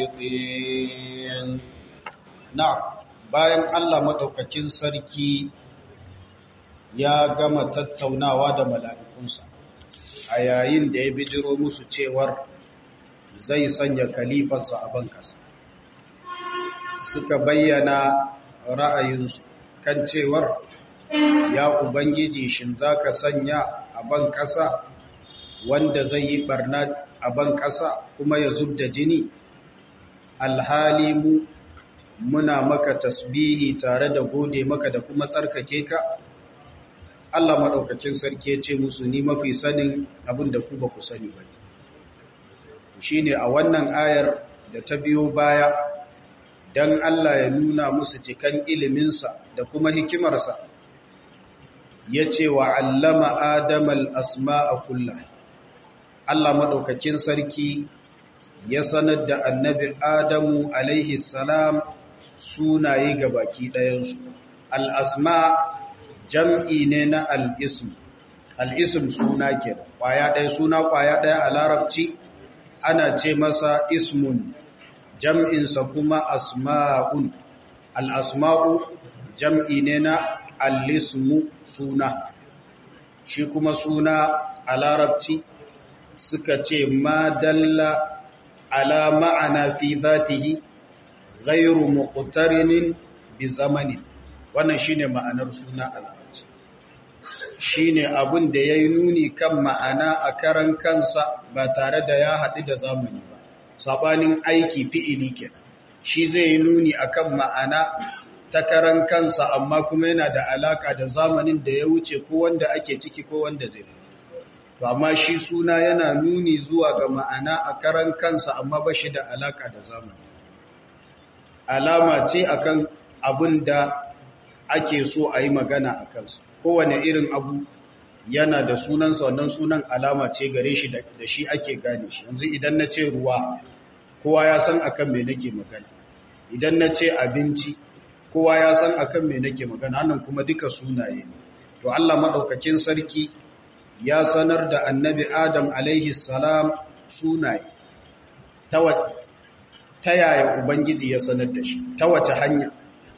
الصادقين نعم bayan Allah madaukakin sarki ya gama tattaunawa da mala'ikunsa a yayin da ya bijiro musu cewar zai sanya kalifansa a bankasa suka bayyana ra'ayinsu kan cewar ya ubangiji shin za ka sanya a ban ƙasa wanda zai yi barna a ban ƙasa kuma ya zub da jini alhali mu muna maka tasbihi tare da gode maka da kuma tsarkake ka Allah maɗaukakin sarki ya ce musu ni mafi sanin abin da ku ba ku sani ba shi ne a wannan ayar da ta biyo baya don Allah ya nuna musu cikan iliminsa da kuma hikimarsa ya ce wa allama adamal asma'a kulla Allah maɗaukakin sarki ya sanar da annabi adamu alaihi salam sunaye ga baki ɗayansu al'asma jam'i ne na al'ism al'ism suna ke ƙwaya ɗaya suna ƙwaya ɗaya a larabci ana ce masa ismun jam'insa kuma asma'un al'asma'u jam'i ne na al'ismu suna shi kuma suna a larabci suka ce ma dalla ala ma'ana fi zatihi ghairu muqtarinin bi zamanin wannan shine ma'anar suna a larabci shine abin da yayi nuni kan ma'ana a karan kansa ba tare da ya haɗu da zamani ba sabanin aiki fi'ili kenan shi zai yi nuni akan ma'ana ta karan kansa amma kuma yana da alaka da zamanin da ya wuce ko wanda ake ciki ko wanda zai fi to amma shi suna yana nuni zuwa ga ma'ana a karan kansa amma ba shi da alaka da zamani alama ce akan abin da ake so a yi magana a kansa kowane irin abu yana da sunansa wannan sunan alama ce gare shi da shi ake gane shi yanzu idan na ce ruwa kowa ya san akan me nake magana idan na ce abinci kowa ya san akan me nake magana nan kuma duka sunaye ne to Allah madaukakin sarki ya sanar da annabi Adam alaihi salam sunaye ta ta yaya ubangiji ya sanar da shi ta wace hanya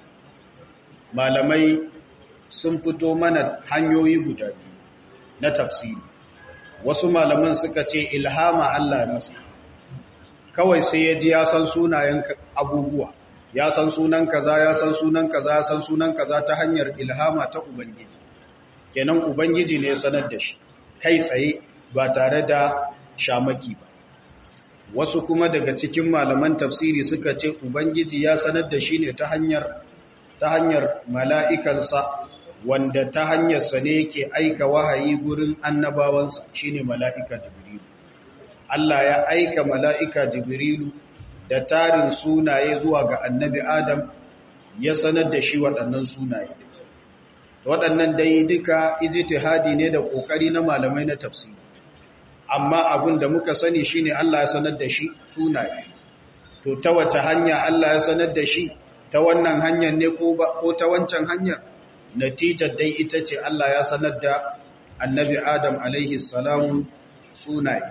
malamai sun fito mana hanyoyi guda biyu na tafsiri wasu malaman suka ce ilhama Allah masa kawai sai ya ji ya san sunayen abubuwa ya san sunan kaza ya san sunan kaza ya san sunan kaza ta hanyar ilhama ta ubangiji kenan ubangiji ne ya sanar da shi kai tsaye ba tare da shamaki ba wasu kuma daga cikin malaman tafsiri suka ce ubangiji ya sanar da shi ne ta hanyar ta hanyar mala'ikansa wanda ta hanyarsa ne yake aika wahayi gurin annabawansa shine mala'ika jibrilu Allah ya aika mala'ika jibrilu da tarin sunaye zuwa ga annabi Adam ya sanar da shi waɗannan sunaye waɗannan dai duka ijtihadi ne da ƙoƙari na malamai na tafsiri amma abin da muka sani shine Allah ya sanar da shi sunaye to ta wace hanya Allah ya sanar da shi ta wannan hanyar ne ko ta wancan hanyar natijar dai ita ce Allah ya sanar da annabi Adam alaihi salamu sunaye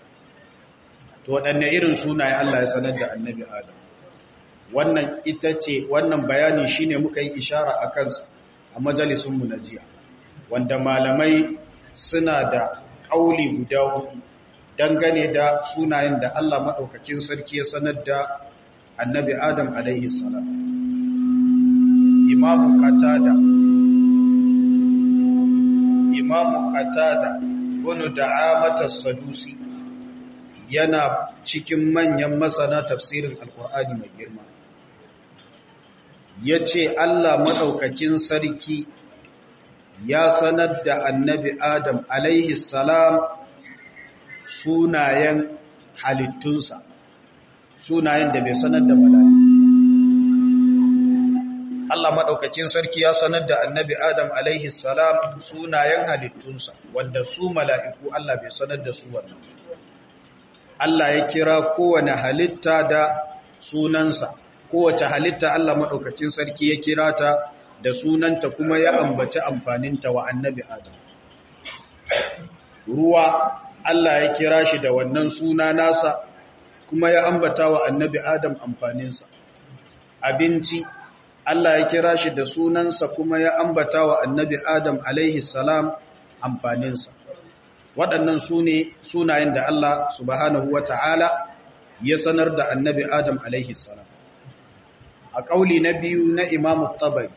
to waɗanne irin sunaye Allah ya sanar da annabi Adam wannan ita ce wannan bayani shine muka yi ishara a kansa a majalisunmu na jiya wanda malamai suna da ƙauli guda hudu dangane da sunayen da Allah maɗaukakin sarki ya sanar da annabi Adam alaihi salam imamu qatada imamu qatada bunu da'amata sadusi yana cikin manyan masana tafsirin alkur'ani mai girma ya ce Allah maɗaukakin sarki ya sanar da annabi Adam alaihi salam sunayen halittunsa sunayen da bai sanar da mala'iku Allah maɗaukakin sarki ya sanar da annabi Adam alaihi salam sunayen halittunsa wanda su mala'iku Allah bai sanar da su wannan Allah ya kira kowane halitta da sunansa kowace halitta Allah maɗaukacin sarki ya kira ta da sunanta kuma ya ambaci amfaninta wa annabi Adam. Ruwa Allah ya kira shi da wannan suna nasa kuma ya ambata wa annabi Adam amfaninsa abinci Allah ya kira shi da sunansa kuma ya ambata wa annabi Adam alaihi salam amfaninsa waɗannan su ne sunayen da Allah subhanahu wa ta'ala ya sanar da annabi Adam alaihi salam a ƙauli na biyu na imamu tabari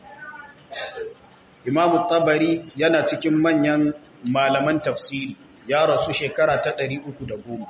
imamu tabari yana cikin manyan malaman tafsiri ya rasu shekara ta ɗari uku da goma.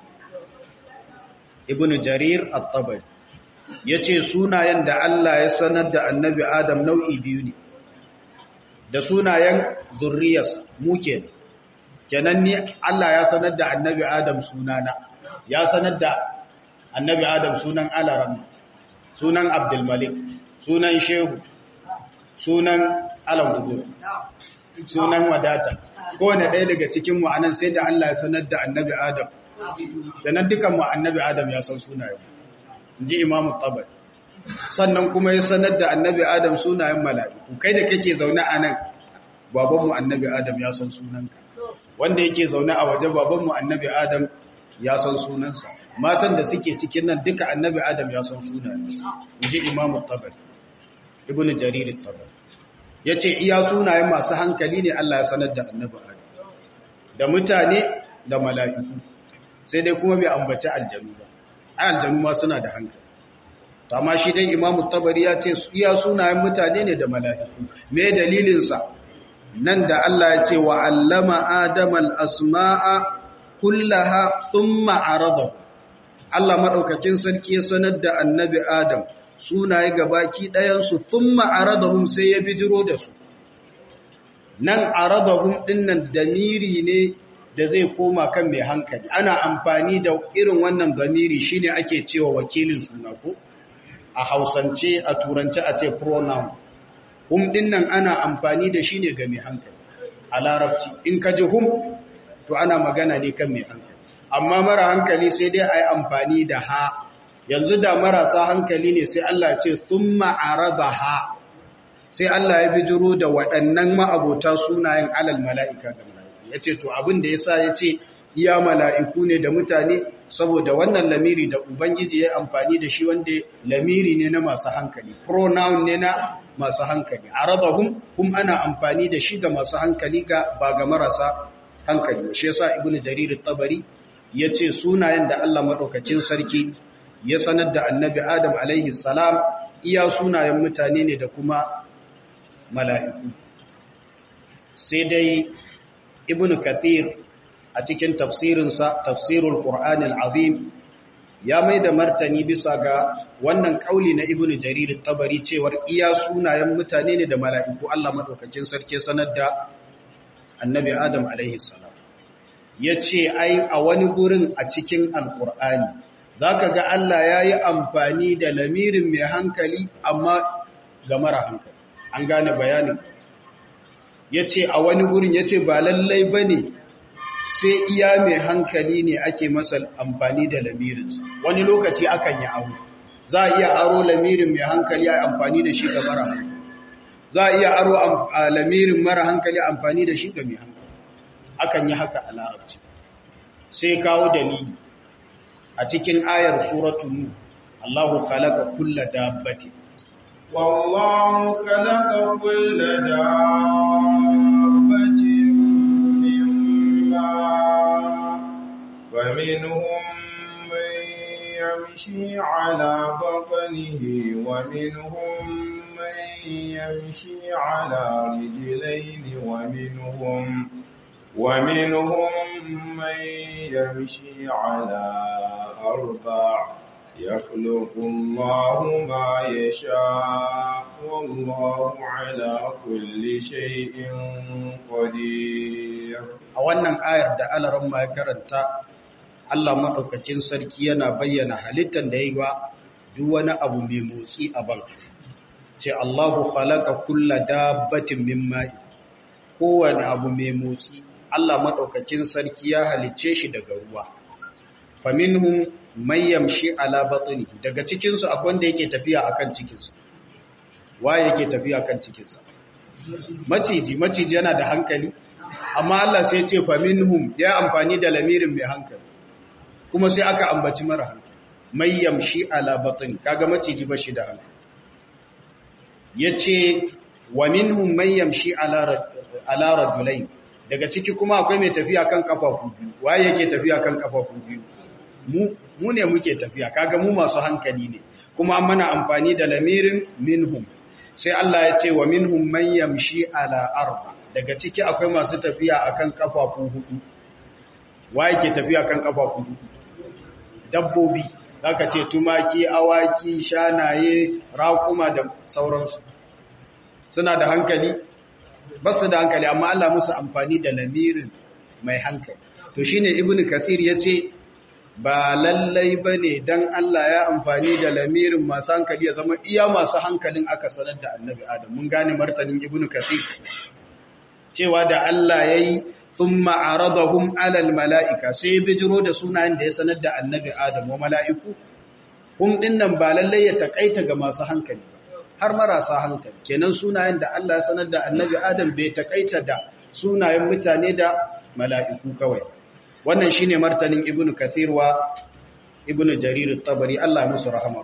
ibn jarir at-tabari yace sunayen da Allah ya sanar da annabi Adam nau'i biyu ne da sunayen zurriyarsa mu kenan kenan ni Allah ya sanar da annabi Adam sunana ya sanar da annabi Adam sunan Alaram sunan Abdul Malik sunan Shehu sunan Alam sunan Wadata kowane ɗaya daga cikin mu anan sai da Allah ya sanar da annabi Adam sannan dukan mu annabi Adam ya san sunayen inji Imam Tabari sannan kuma ya sanar da annabi Adam sunayen mala'iku kai da kake zaune a nan baban mu annabi Adam ya san sunanka wanda yake zaune a waje baban mu annabi Adam ya san sunansa matan da suke cikin nan duka annabi Adam ya san sunayensu inji Imam Tabari Ibn Jarir Tabari yace iya sunayen masu hankali ne Allah ya sanar da annabi Adam da mutane da mala'iku sai dai kuma bai ambaci aljanu ba ai aljanu ma suna da hankali to amma shi dai imamu tabari ya ce iya sunayen mutane ne da mala'iku me dalilin sa nan da Allah ya ce wa allama adama al-asma'a kullaha thumma arada Allah madaukakin sarki ya sanar da annabi adam sunaye gabaki ɗayan su thumma aradahum sai ya bijiro da su nan aradahum dinnan damiri ne da zai koma kan mai hankali ana amfani da irin wannan damiri shine ake cewa wakilin suna ko a hausance a turance a ce pronoun hum dinnan ana amfani da shi ne ga mai hankali a larabci in ka ji hum to ana magana ne kan mai hankali amma mara hankali sai dai a yi amfani da ha yanzu da marasa hankali ne sai Allah ce thumma ha sai Allah ya bijiro da waɗannan ma'abota sunayen alal mala'ika da mala'iku ya ce to abin da ya sa ya ce iya mala'iku ne da mutane saboda wannan lamiri da ubangiji ya amfani da shi wanda lamiri ne na masu hankali pronoun ne na masu hankali a raba hum hum ana amfani da shi ga masu hankali ga ba ga marasa hankali shi yasa ibnu jarir tabari ya ce sunayen da Allah maɗaukacin sarki ya sanar da annabi adam alaihi salam iya sunayen mutane ne da kuma mala'iku sai dai ibn kathir a cikin tafsirinsa tafsirul qur'anil azim ya mai da martani bisa ga wannan kauli na ibn jarir tabari cewar iya sunayen mutane ne da mala'iku Allah madaukakin sarki sanar da annabi adam alaihi salam yace ai a wani gurin a cikin alqur'ani zaka ga Allah yayi amfani da lamirin mai hankali amma ga mara hankali an gane bayanin ya ce a wani gurin ya ce ba lallai ba ne sai iya mai hankali ne ake masa amfani da lamirinsa wani lokaci akan yi aro za a iya aro lamirin mai hankali a amfani da shi ga mara hankali za a iya aro lamirin mara hankali amfani da shi ga mai hankali akan yi haka a larabci sai kawo dalili a cikin ayar suratun Allahu khalaqa kulla dabbatin والله خلق كل دابة من ماء فمنهم من يمشي على بطنه ومنهم من يمشي على رجلين ومنهم ومنهم من يمشي على أربع يخلق الله ما يشاء والله على كل شيء قدير a wannan ayar da alaran ma ya karanta Allah maɗaukacin sarki yana bayyana halittar da ya yi wa duk wani abu mai motsi a ban ce Allahu khalaqa kulla dabbatin min ma'i kowane abu mai motsi Allah maɗaukacin sarki ya halicce shi daga ruwa faminhum mai yamshi ala batnihi daga cikinsu akwai wanda yake tafiya akan cikinsa waye yake tafiya akan cikinsa maciji maciji yana da hankali amma Allah sai ce fa minhum ya amfani da lamirin mai hankali kuma sai aka ambaci mara hankali may yamshi ala batn kaga maciji ba shi da hankali yace wa minhum may yamshi ala ala rajulain daga ciki kuma akwai mai tafiya kan kafafu biyu waye yake tafiya kan kafafu biyu mu mu ne muke tafiya kaga mu masu hankali ne kuma an mana amfani da lamirin minhum sai Allah ya ce wa minhum man yamshi ala arba daga ciki akwai masu tafiya akan kafafu hudu waye ke tafiya kan kafafu hudu dabbobi zaka ce tumaki awaki shanaye raƙuma da sauransu suna da hankali ba su da hankali amma Allah musu amfani da lamirin mai hankali to shine ibnu kathir yace ba lallai bane dan Allah ya amfani da lamirin masu hankali ya zama iya masu hankalin aka sanar da annabi adam mun gane martanin ibnu kathir cewa da Allah yayi thumma aradahum ala almalaika sai bijiro da sunayen da ya sanar da annabi adam wa mala'iku hum dinnan ba lallai ya takaita ga masu hankali har marasa hankali kenan sunayen da Allah ya sanar da annabi Adam bai takaita da sunayen mutane da mala'iku kawai wannan shine martanin ibnu kathir wa ibnu jarir at-tabari Allah musu rahama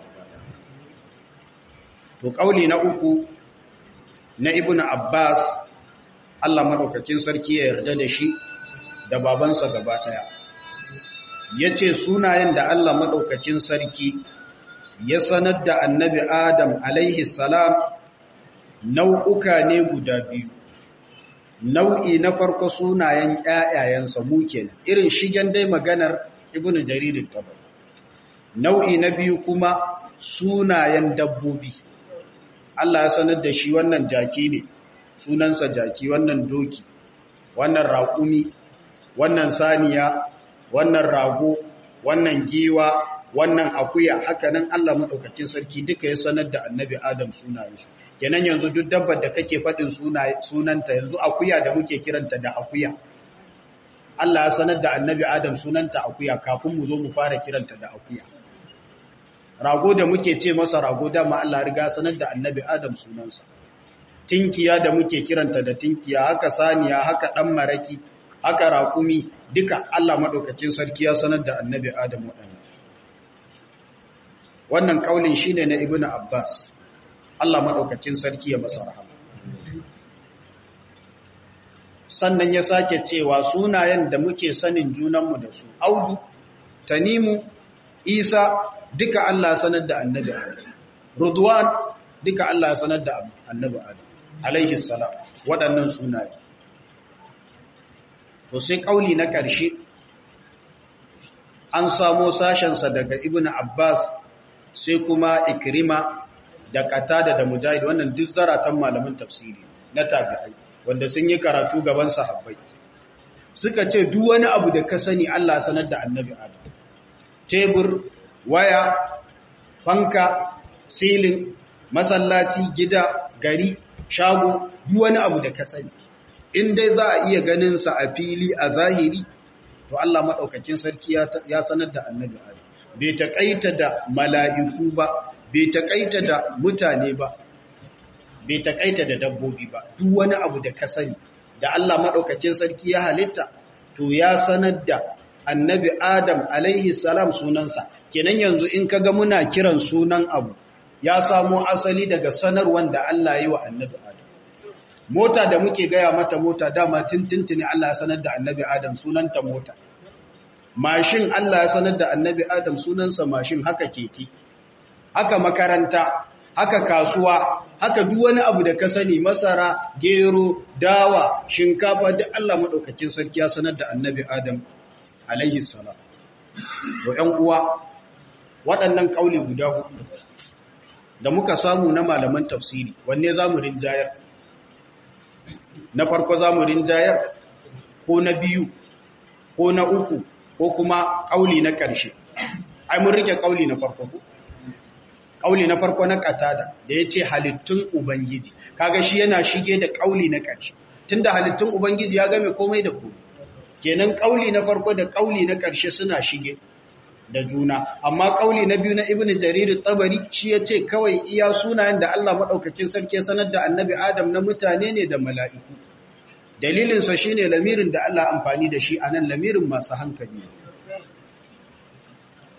to kauli na uku na ibnu abbas Allah madaukakin sarki ya yarda da shi da babansa gaba daya yace sunayen da Allah madaukakin sarki ya sanar da annabi Adam alaihi salam nau'uka ne guda biyu. Nau'i na farko sunayen ‘ya'yayensa mu kenan, irin shigen dai maganar Ibn Jaririn tabar. Nau'i na biyu kuma sunayen dabbobi. Allah ya sanar da shi wannan jaki ne, sunansa jaki, wannan doki, wannan raƙumi, wannan saniya, wannan rago, wannan giwa, wannan akuya haka nan Allah maɗaukakin sarki duka ya sanar da annabi Adam sunayensu kenan yanzu duk dabbar da kake faɗin sunanta yanzu akuya da muke kiranta da akuya Allah ya sanar da annabi Adam sunanta akuya kafin mu zo mu fara kiranta da akuya rago da muke ce masa rago dama Allah riga sanar da annabi Adam sunansa tinkiya da muke kiranta da tinkiya haka saniya haka ɗan maraki haka raƙumi duka Allah maɗaukakin sarki ya sanar da annabi Adam waɗannan wannan kaulin shine na ibnu abbas Allah madaukakin sarki ya masa rahama sannan ya sake cewa sunayen da muke sanin junanmu da su audu tanimu isa duka Allah sanar da annabi adam rudwan duka Allah sanar da annabi adam alaihi salam waɗannan sunaye to sai kauli na ƙarshe an samo sashensa daga ibnu abbas sai kuma ikrima da katada da mujahid wannan duk zaratan malamin tafsiri na tabi'ai wanda sun yi karatu gaban sahabbai suka ce duk wani abu da ka sani Allah sanar da annabi Adam tebur waya fanka silin masallaci gida gari shago duk wani abu da ka sani in dai za a iya ganin sa a fili a zahiri to Allah madaukakin sarki ya sanar da annabi Adam bai taƙaita da mala'iku ba, bai taƙaita da mutane ba, bai taƙaita da dabbobi ba, duk wani abu da ka sani, da Allah maɗaukacin sarki ya halitta, to ya sanar da annabi Adam alaihi salam sunansa, kenan yanzu in ka ga muna kiran sunan abu, ya samo asali daga sanarwan da Allah yi wa annabi Adam. Mota da muke gaya mata mota dama tintintini Allah ya sanar da annabi Adam sunanta mota. mashin Allah ya sanar da annabi Adam sunansa mashin haka keke haka makaranta haka kasuwa haka duk wani abu da ka sani masara gero dawa shinkafa duk Allah madaukakin sarki ya sanar da annabi Adam alaihi salam to ƴan uwa waɗannan kauli guda hudu da muka samu na malaman tafsiri wanne zamu rinjayar na farko zamu rinjayar ko na biyu ko na uku ko kuma ƙauli na ƙarshe ai mun rike ƙauli na farko ko ƙauli na farko na katada da ya ce halittun ubangiji kaga shi yana shige da ƙauli na ƙarshe tunda halittun ubangiji ya game komai da komai kenan ƙauli na farko da ƙauli na ƙarshe suna shige da juna amma ƙauli na biyu na ibnu jarir tabari shi ya ce kawai iya sunayen da Allah madaukakin sarki sanar da annabi adam na mutane ne da mala'iku dalilinsa shi ne lamirin da Allah amfani da shi a nan lamirin masu hankali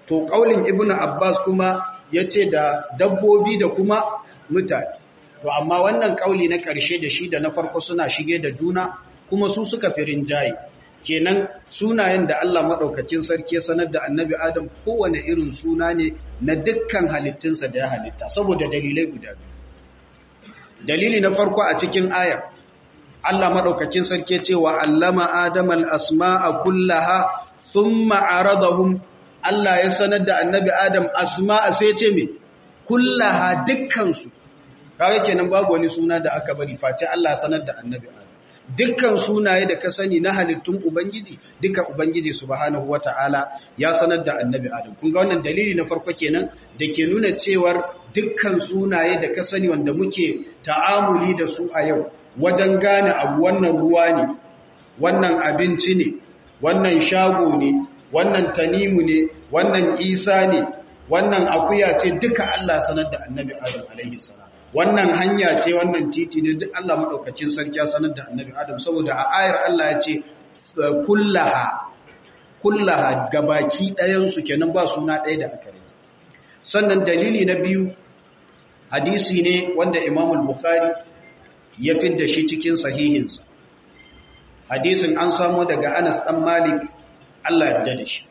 to kaulin ibnu abbas kuma yace da dabbobi da kuma mutane to amma wannan kauli na karshe da shi da na farko suna shige da juna kuma su suka firin jayi kenan sunayen da Allah madaukakin sarki sanar da annabi Adam kowane irin suna ne na dukkan halittunsa da ya halitta saboda dalilai guda biyu dalili na farko a cikin ayar Allah madaukakin sarki cewa allama Adam al-asma'a kullaha thumma aradahum Allah ya sanar da annabi Adam asma'a sai ce me kullaha dukkan su kaga kenan babu wani suna da aka bari face Allah ya sanar da annabi Adam dukkan sunaye da ka sani na halittun Ubangiji duka Ubangiji subhanahu wata'ala ya sanar da annabi Adam kun ga wannan dalili na farko kenan da ke nuna cewar dukkan sunaye da ka sani wanda muke ta'amuli da su a yau wajen gane abu wannan ruwa ne wannan abinci ne wannan shago ne wannan tanimu ne wannan isa ne wannan akuya ce duka Allah sanar da annabi Adam alaihi salam wannan hanya ce wannan titi ne duk Allah madaukakin sarki ya sanar da annabi Adam saboda a ayar Allah ya ce kullaha kullaha gabaki ɗayan su kenan ba suna ɗaya da aka rage sannan dalili na biyu hadisi ne wanda Imam al-Bukhari ya fidda shi cikin sahihinsa hadisin an samu daga Anas dan Malik Allah ya yarda da shi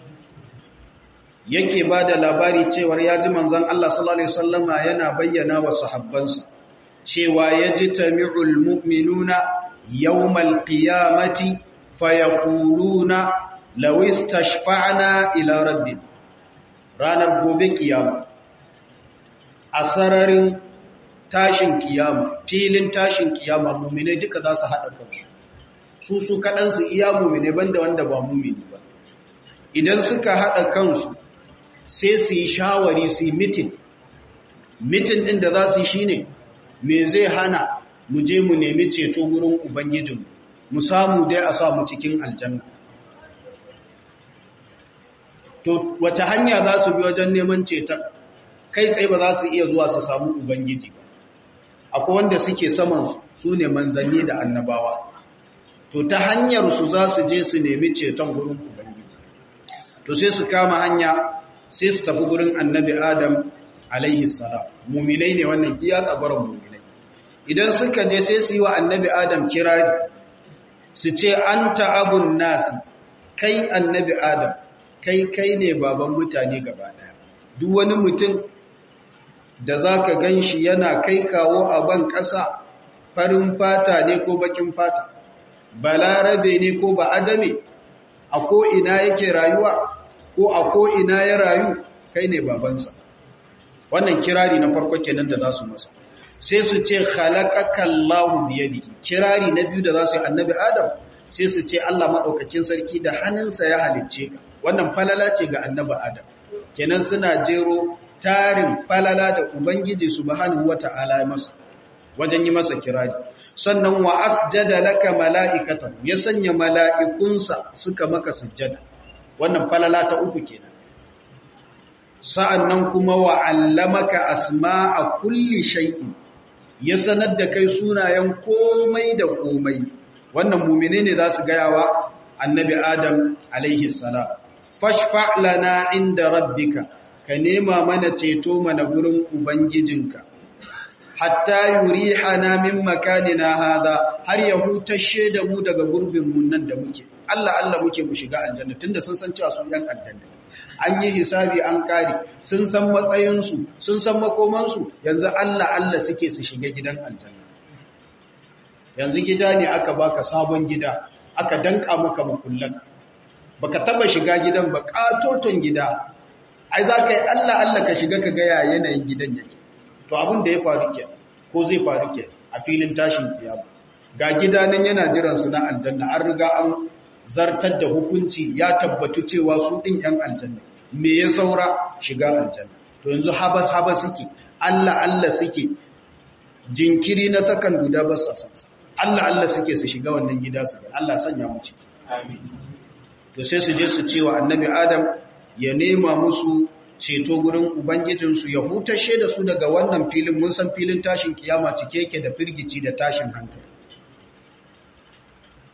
yake ba da labari cewar ya ji manzan Allah sallallahu Alaihi wasallama yana bayyana wa sahabbansa cewa ya ji tami'ul mu'minuna yawmal qiyamati fayaquluna law istashfa'na ila rabbina ranar gobe kiyama a sararin tashin kiyama filin tashin kiyama mu'mine duka za su haɗa kansu su su kaɗansu iya mu'mine banda wanda ba mu'mini ba idan suka haɗa kansu sai su yi shawari su yi mitin mitin ɗin da za su yi shi ne me zai hana mu je mu nemi ceto wurin ubangijinmu mu samu dai a samu cikin aljanna to wace hanya za su bi wajen neman ceton kai tsaye ba za su iya zuwa su samu ubangiji ba akwai wanda suke samansu su ne manzanni da annabawa to ta hanyar su za su je su nemi ceton wurin ubangiji to sai su kama hanya sai su tafi gurin annabi Adam alaihi salam muminai ne wannan iya tsabaran muminai idan suka je sai su yi wa annabi Adam kirari su ce anta abun nasi kai annabi Adam kai kai ne baban mutane gaba daya duk wani mutum da zaka ganshi yana kai kawo a ban ƙasa farin fata ne ko bakin fata balarabe ne ko ba ajame a ko ina yake rayuwa ko a ko'ina ya rayu kai ne babansa wannan kirari na farko kenan da za su masa sai su ce khalaqakallahu biyadihi kirari na biyu da za su yi annabi adam sai su ce Allah madaukakin sarki da hannunsa ya halicce ka wannan falala ce ga annabi adam kenan suna jero tarin falala da ubangiji subhanahu wata'ala ya masa wajen yi masa kirari sannan wa asjada laka mala'ikatan ya sanya mala'ikunsa suka maka sujjada wannan falala ta uku kenan sa'annan kuma wa allamaka asma'a kulli shay'in ya sanar da kai sunayen komai da komai wannan mumine ne za su gaya wa annabi adam alaihi salam fashfa lana inda rabbika ka nema mana ceto mana gurin ubangijinka hatta yurihana min makanina hada har ya hutashe da mu daga gurbin mun nan da muke Allah Allah muke mu shiga aljanna tunda sun san cewa su yan aljanna an yi hisabi an kare sun san matsayin su sun san makoman su yanzu Allah Allah suke su shiga gidan aljanna yanzu gida ne aka baka sabon gida aka danka maka makullan baka taba shiga gidan ba katoton gida ai za ka yi Allah Allah ka shiga ka ga yanayin gidan yake to abin da ya faru ke ko zai faru ke a filin tashin kiyama ga gida nan yana jiran su na aljanna an riga an zartar da hukunci ya tabbatu cewa su din yan aljanna me ya saura shiga aljanna to yanzu haba haba suke Allah Allah suke jinkiri na sakan guda ba sa san Allah Allah suke su shiga wannan gida su Allah sanya mu ciki amin to sai su je su cewa annabi Adam ya nema musu ceto gurin Ubangijinsu ya hutashe da su daga wannan filin mun san filin tashin kiyama cike yake da firgici da tashin hankali.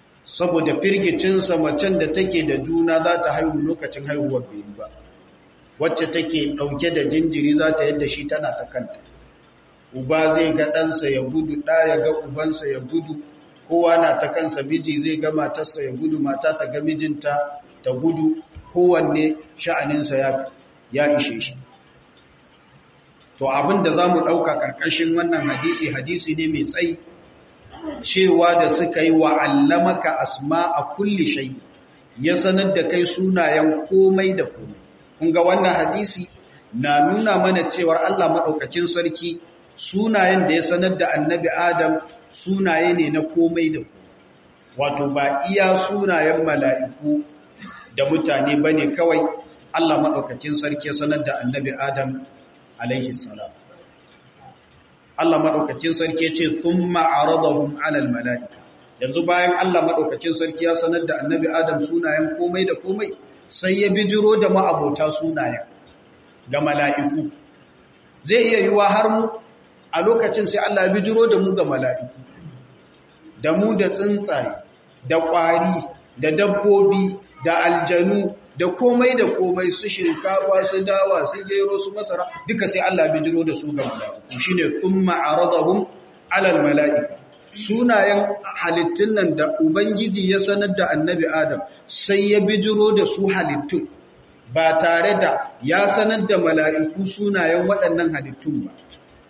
Saboda firgicinsa macen da take da juna za ta haihu lokacin haihuwar bai ba. wacce take ɗauke da jinjiri za ta yadda shi tana ta kanta uba zai ga ɗansa ya gudu ɗa ya ga ubansa ya gudu kowa na ta kansa miji zai ga matarsa ya gudu mata ta ga mijinta ta gudu kowanne sha'aninsa ya ishe shi to abin da za mu ɗauka ƙarƙashin wannan hadisi hadisi ne mai tsayi cewa da suka yi wa allamaka asma a kulli shai ya sanar da kai sunayen komai da komai kun ga wannan hadisi na nuna mana cewar Allah maɗaukakin sarki sunayen da ya sanar da annabi Adam sunaye ne na komai da komai wato ba iya sunayen mala'iku da mutane ba ne kawai Allah maɗaukakin sarki ya sanar da annabi Adam alaihi salam Allah maɗaukakin sarki ce sun ma'aradahun alal mala'ika yanzu bayan Allah maɗaukakin sarki ya sanar da annabi Adam sunayen komai da komai sai ya bijiro da ma'abota sunayen ga mala'iku zai iya yiwa har mu a lokacin sai Allah ya bijiro da mu ga mala'iku da mu da tsuntsaye da ƙwari da dabbobi da aljanu da komai da komai su shinkafa su dawa su gero su masara duka sai Allah bijiro da su ga mala'iku shine thumma aradahum alal mala'ika sunayen halittun nan da ubangiji ya sanar da annabi adam sai ya bijiro da su halittun ba tare da ya sanar da mala'iku sunayen waɗannan halittun ba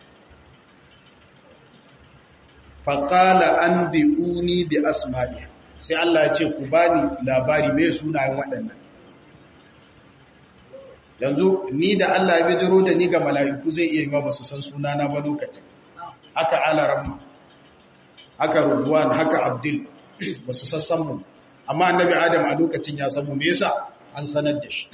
faƙala an bi'uni bi asma'i sai Allah ya ce ku bani labari mai sunayen waɗannan yanzu ni da Allah ya bijiro da ni ga mala'iku zai iya yi ba su san sunana ba lokacin haka alaramma haka rubuwan haka abdul ba su sassan mu amma annabi adam a lokacin ya san mu me yasa an sanar da shi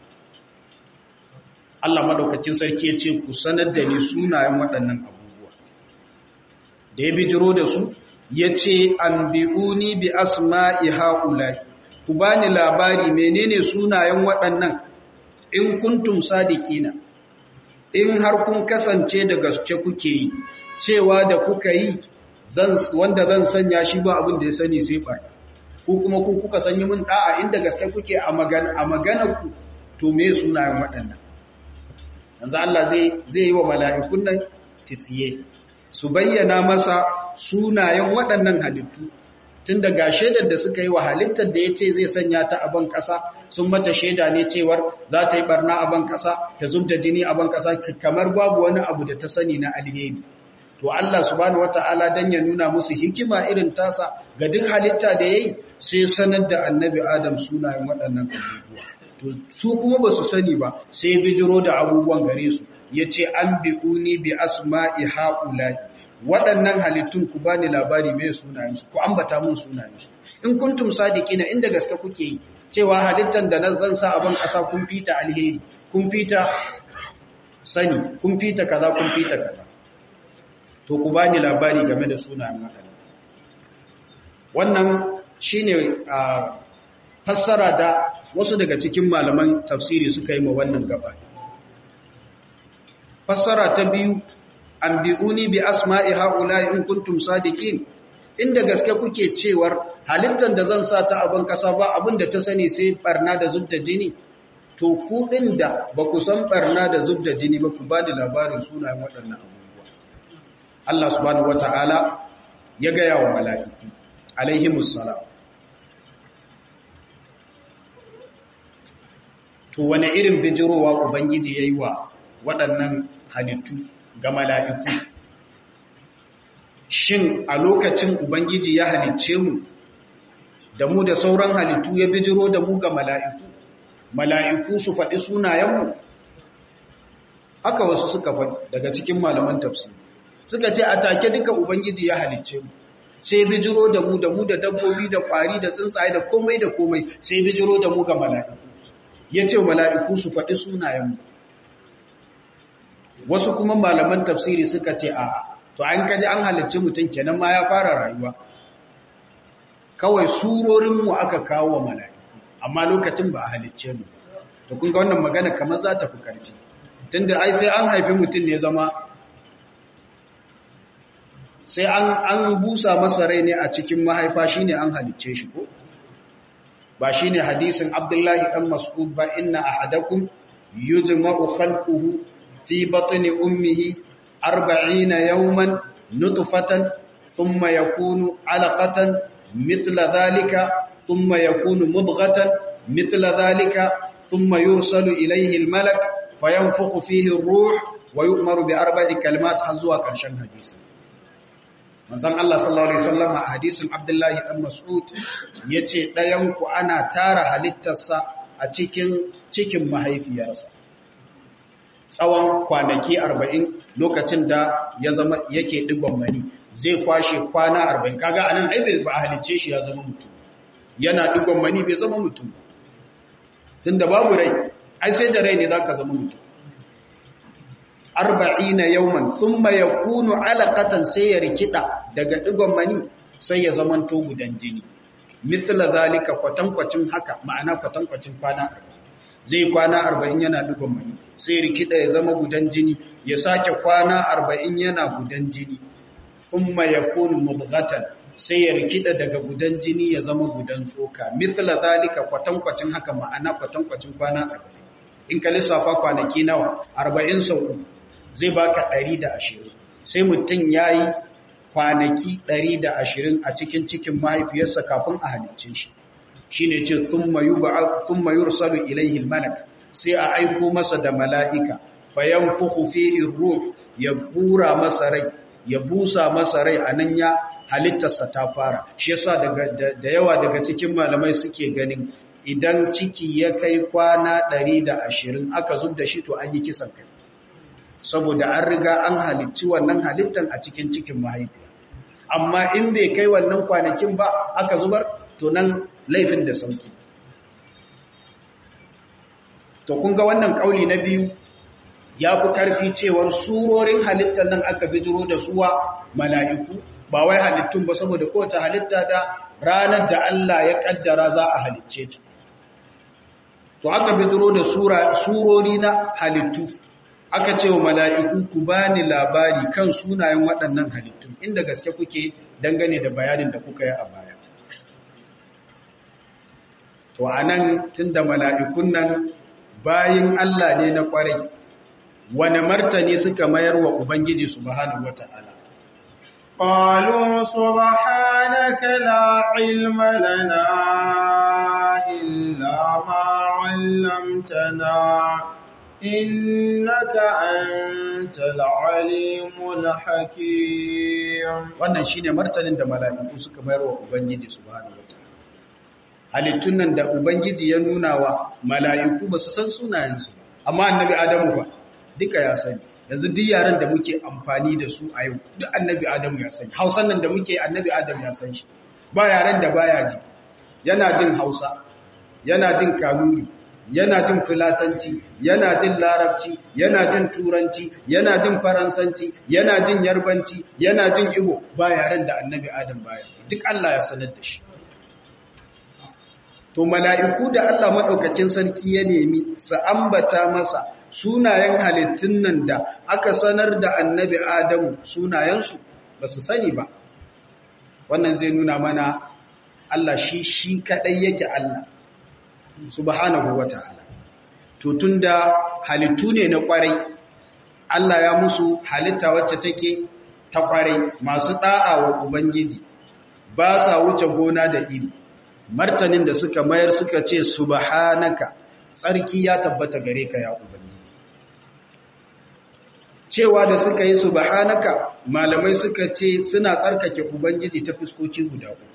Allah madaukakin sarki ya ce ku sanar da ni sunayen waɗannan abubuwa da ya bijiro da su ya ce an bi'uni bi asma'i ha'ulai ku bani labari menene sunayen waɗannan in kuntum sadiqina in har kun kasance da gaske kuke yi cewa da kuka yi zan wanda zan sanya shi ba abin da ya sani sai bar ku kuma ku kuka sanyi mun da'a inda gaske kuke a magana a maganar ku to me sunayen waɗannan yanzu Allah zai zai yi wa mala'ikun nan tsiye su bayyana masa sunayen waɗannan halittu tun daga shaidar da suka yi wa halittar da ya ce zai sanya ta a ban ƙasa sun mata shaida ne cewar za ta yi barna a ban ƙasa ta zub da jini a ban ƙasa kamar babu wani abu da ta sani na alheri to Allah subhanahu wata'ala dan ya nuna musu hikima irin tasa ga duk halitta da yayi sai sanar da annabi Adam sunayen waɗannan abubuwa to su kuma ba su sani ba sai bijiro da abubuwan gare su yace an bi'uni bi asma'i haula'i waɗannan halittun ku bani labari mai sunayensu ku ambata mun sunayensu in kuntum sadiqina inda gaske kuke yi cewa halittan da nan zan sa abin ƙasa kun fita alheri kun fita sani kun fita kaza kun fita kaza to ku bani labari game da sunayen waɗannan wannan shine a fassara da wasu daga cikin malaman tafsiri suka yi ma wannan gaba fassara ta biyu an bi'uni bi asma'i haula in kuntum sadiqin inda gaske kuke cewar halittar da zan sa ta abin kasa ba abin da ta sani sai barna da zubda jini to ku din da ba ku san barna da zubda jini ba ku ba da labarin sunayen waɗannan abubuwa Allah subhanahu wata'ala ya gaya wa mala'iku alaihimus salam to wane irin bijirowa ubangiji yayi wa waɗannan halittu ga mala'iku. Shin a lokacin Ubangiji ya halicce mu, da mu da sauran halittu ya bijiro da mu ga mala'iku, mala'iku su faɗi sunayenmu? Haka wasu suka faɗi daga cikin malaman tafsir. Suka ce a take duka Ubangiji ya halicce mu, sai bijiro da mu da mu da dabbobi da ƙwari da tsuntsaye da komai da komai sai bijiro da mu ga mala'iku. Ya ce mala'iku su faɗi sunayenmu. wasu kuma malaman tafsiri suka ce a to an kaji an halicci mutum kenan ma ya fara rayuwa kawai surorinmu aka kawo wa mala'iku amma lokacin ba a halicce mu to kun ga wannan magana kamar za ta fi karfi tunda ai sai an haifi mutum ne zama sai an an busa masa rai ne a cikin mahaifa shine an halicce shi ko ba shine hadisin Abdullahi dan Mas'ud ba inna ahadakum yujma'u khalquhu fi batni ummihi 40 yawman nutfatan thumma yakunu 'alaqatan mithla dhalika thumma yakunu mudghatan mithla dhalika thumma yursalu ilayhi al-malak fayanfukhu fihi ar-ruh wa yu'maru bi arba'i kalimat har zuwa ƙarshen hadisi manzon Allah sallallahu alaihi wasallam a hadisin Abdullahi dan Mas'ud yace ɗayan ku ana tara halittarsa a cikin cikin mahaifiyarsa tsawon kwanaki 40 lokacin da ya zama yake digon mani zai kwashe kwana 40 kaga anan ai bai ba halicce shi ya zama mutum yana digon mani bai zama mutum tunda babu rai ai sai da rai ne zaka zama mutum arba'ina yawman thumma yakunu alaqatan sai ya rikida daga digon mani sai ya zamanto gudan jini mithla zalika kwatankwacin haka ma'ana kwatankwacin kwana 40 zai kwana 40 yana digon mani sai rikida ya zama gudan jini ya sake kwana 40 yana gudan jini thumma yakunu mubghatan sai ya rikida daga gudan jini ya zama gudan tsoka mithla zalika kwatankwacin haka ma'ana kwatankwacin kwana 40 in ka lissafa kwanaki nawa 40 sau zai baka 120 sai mutum yayi kwanaki 120 a cikin cikin mahaifiyarsa kafin a halicce shi shine ce thumma yub'ath thumma yursalu ilayhi al-malak sai a aiko masa da mala'ika fayanfukhu fihi ruh ya bura masa rai ya busa masa rai anan ya halittarsa ta fara shi yasa daga da yawa daga cikin malamai suke ganin idan ciki ya kai kwana 120 aka zub da shi to an yi kisan kai saboda an riga an halicci wannan halittan a cikin cikin mahaifiya amma in bai kai wannan kwanakin ba aka zubar to nan laifin da sauki to kun ga wannan kauli na biyu ya fi karfi cewar surorin halittar nan aka bijiro da suwa mala'iku ba wai halittun ba saboda kowace halitta da ranar da Allah ya kaddara za a halicce ta to aka bijiro da surori na halittu aka ce wa mala'iku ku ba ni labari kan sunayen waɗannan halittun inda gaske kuke dangane da bayanin da kuka yi a baya. To, a nan tun da mala'ikun nan bayin Allah ne na ƙwarai, wane martani suka mayar wa Ubangiji su bahanu wata'ala. قالوا سبحانك لا علم لنا إلا ما علمتنا إنك أنت العليم الحكيم wannan shine martanin da mala'iku suka mayar wa ubangiji subhanahu wataala halittun nan da ubangiji ya nuna wa mala'iku ba su san sunayensu ba amma annabi adamu ba duka ya sani yanzu duk yaran da muke amfani da su a yau duk annabi adamu ya sani hausan nan da muke annabi adamu ya san shi ba yaran da baya ji yana jin hausa yana jin kanuri yana jin filatanci yana jin larabci yana jin turanci yana jin faransanci yana jin yarbanci yana jin igbo ba yaren da annabi adam baya duk Allah ya sanar da shi to mala'iku da Allah madaukakin sarki ya nemi su ambata masa sunayen halittun nan da aka sanar da annabi adamu sunayensu ba su sani ba wannan zai nuna mana Allah shi shi kadai yake Allah subhanahu wa ta'ala. To tun da halittu ne na ƙwarai, Allah ya musu halitta wacce take ta ƙwarai masu ɗa'a wa Ubangiji, ba sa wuce gona da iri. Martanin da suka mayar suka ce, Subhanaka, tsarki ya tabbata gare ka ya Ubangiji. Cewa da suka yi Subhanaka, malamai suka ce suna tsarkake Ubangiji ta fuskoki guda uku.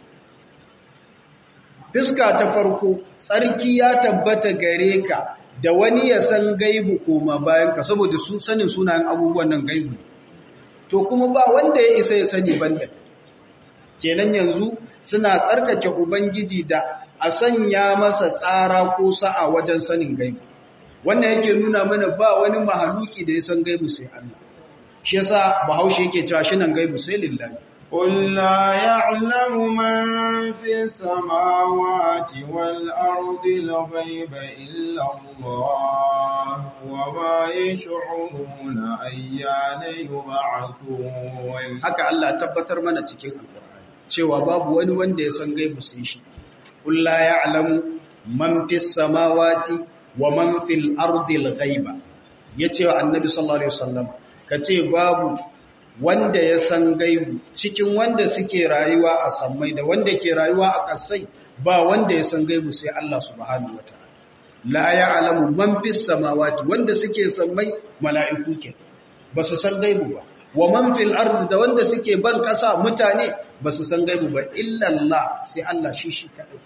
Fiska ta farko, tsarki ya tabbata gare ka da wani ya san gaibu koma bayan ka saboda su sanin sunayen abubuwan nan gaibu. To kuma ba wanda ya isa ya sani banda. Kenan yanzu suna tsarkake Ubangiji da a sanya masa tsara ko sa'a wajen sanin gaibu. Wannan yake nuna mana ba wani mahaluki da ya san gaibu sai Allah. Shi yasa Bahaushe yake cewa shi nan gaibu sai lillahi. قل لا يعلم من في السماوات والأرض الغيب إلا الله وما يشعرون أيان يبعثون haka Allah tabbatar mana cikin Alƙur'ani cewa babu wani wanda ya san gaibu sai shi qul la ya'lamu man fis samawati wa man fil ardil ghaiba yace wa annabi sallallahu alaihi wasallam kace babu wanda ya san gaibu cikin wanda suke rayuwa a sammai da wanda ke rayuwa a kasai ba wanda ya san gaibu sai Allah subhanahu wataala la ya'lamu man fis samawati wanda suke sammai mala'iku ke ba su san gaibu ba wa man fil ardi da wanda suke ban kasa mutane ba su san gaibu ba illa Allah sai Allah shi shi kadai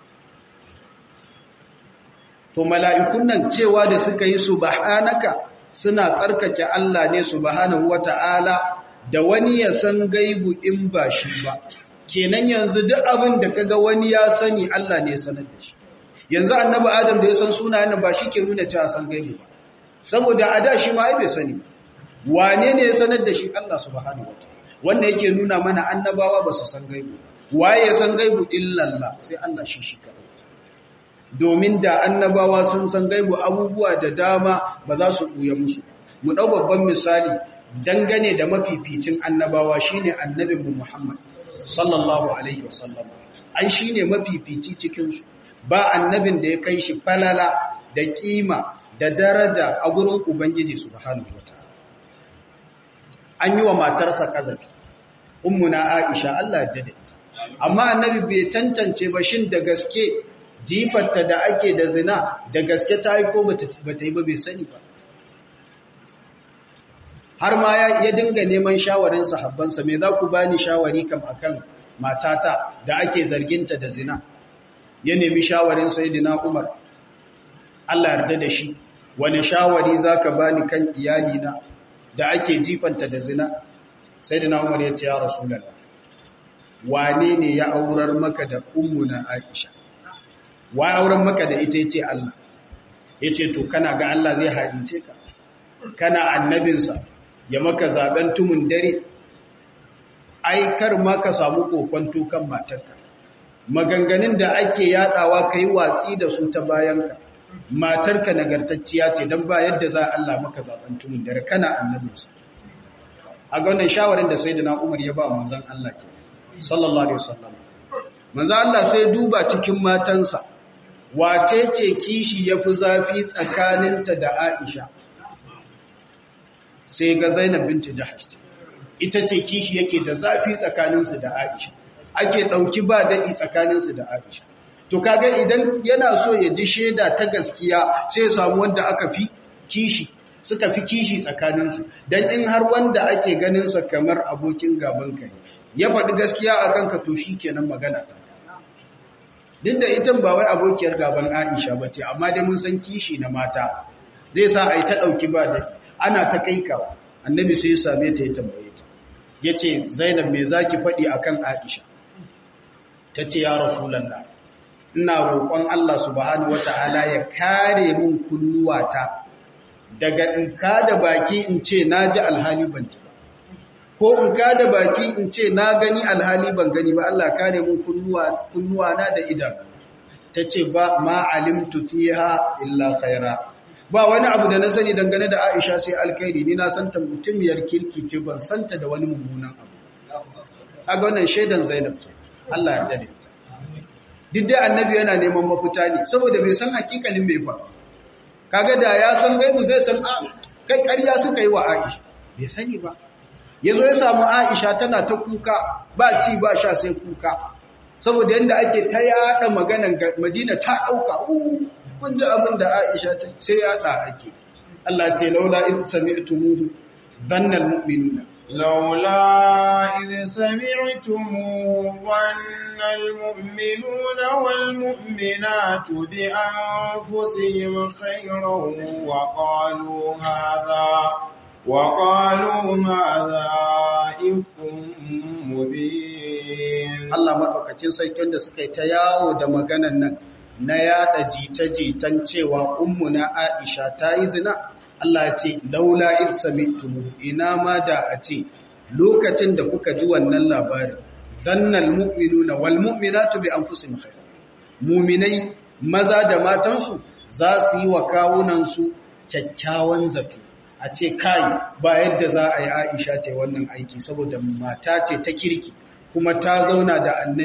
to mala'ikun nan cewa da suka yi subhanaka suna tsarkake Allah ne subhanahu wata'ala da wani ya san gaibu in ba shi ba kenan yanzu duk abin da kaga wani ya sani Allah ne sanar da shi yanzu annabi Adam da ya san sunayen ba shi ke nuna cewa san gaibu ba saboda a da shi ma ai bai sani ba wane ne ya sanar da shi Allah subhanahu wataala wannan yake nuna mana annabawa ba su san gaibu waye ya san gaibu illallah sai Allah shi shi kadai domin da annabawa sun san gaibu abubuwa da dama ba za su buya musu mu dau babban misali dangane da mafificin annabawa shine annabinmu Muhammad sallallahu alaihi wasallam ai shine mafifici cikin su ba annabin da ya kai shi falala da kima da daraja a gurin ubangiji subhanahu wataala an yi wa matarsa kazafi ummuna aisha Allah ya dade amma annabi bai tantance ba shin da gaske jifarta da ake da zina da gaske ta yi ko bata yi ba bai sani ba har ma ya dinga neman shawarin sahabbansa me za ku bani shawari kam akan matata da ake zarginta da zina ya nemi shawarin sayyidina Umar Allah yarda da shi wani shawari zaka bani kan iyalina da ake jifanta da zina sayyidina Umar ya ce ya rasulullah wane ne ya aurar maka da ummuna Aisha wa auren maka da ita yace Allah yace to kana ga Allah zai haince ka kana annabinsa ya maka zaben tumun dare ai kar ma ka samu kokonto kan matarka maganganun da ake yadawa kai watsi da su ta bayanka matarka nagartacciya ce dan ba yadda za Allah maka zaben tumun dare kana annabinsa a ga wannan shawarin da sayyidina Umar ya ba manzon Allah ke sallallahu alaihi wasallam manzon Allah sai duba cikin matansa wace ce kishi yafi zafi tsakaninta da Aisha sai ga Zainab binti Jahash ita ce kishi yake da zafi tsakaninsu da Aisha ake dauki ba dadi tsakaninsu da Aisha to kaga idan yana so ya ji sheda ta gaskiya sai samu wanda aka fi kishi suka fi kishi tsakaninsu dan in har wanda ake ganin sa kamar abokin gaban ka ya faɗi gaskiya a kanka to shikenan magana ta duk da ita ba wai abokiyar gaban Aisha bace amma dai mun san kishi na mata zai sa ai ta dauki ba dadi ana ta kai ka annabi sai ya same ta ya tambaye ta yace Zainab me zaki faɗi akan Aisha tace ya rasulullah ina roƙon Allah subhanahu wataala ya kare min kunnuwata daga in kada baki in ce naji alhali ban ji ba ko in kada baki in ce na gani alhali ban gani ba Allah kare min kunnuwa kunnuwa na da idanu tace ba ma alimtu fiha illa khaira ba wani abu da na sani dangane da Aisha sai alkhairi ni na santa mutumiyar kirki ce ban santa da wani mummunan abu kaga wannan shaidan Zainab ce Allah ya dade ta duk da annabi yana neman mafita ne saboda bai san hakikalin mai fa kaga da ya san gaibu zai san a kai ƙarya suka yi wa Aisha bai sani ba yazo ya samu Aisha tana ta kuka ba ci ba sha sai kuka saboda yanda ake ta yada maganan Madina ta dauka uh kun ji abin da Aisha ta sai ya da ake Allah ce laula in sami'tumuhu dhanna almu'minuna laula idh sami'tumuhu dhanna almu'minuna walmu'minatu bi anfusihim khayran wa qalu hadha وقالوا هذا إفك مبين Allah madaukakin sarkin da suka yi ta yawo da maganan nan na yada jita-jitan cewa ummuna Aisha ta yi zina Allah ya ce laula id sami'tum ina ma da a ce lokacin da kuka ji wannan labarin dannal mu'minuna wal mu'minatu bi anfusihim khair mu'minai maza da matansu za su yi wa kawunan su kyakkyawan zato a ce kai ba yadda za a yi Aisha ta yi wannan aiki saboda mata ce ta kirki kuma ta zauna da annabi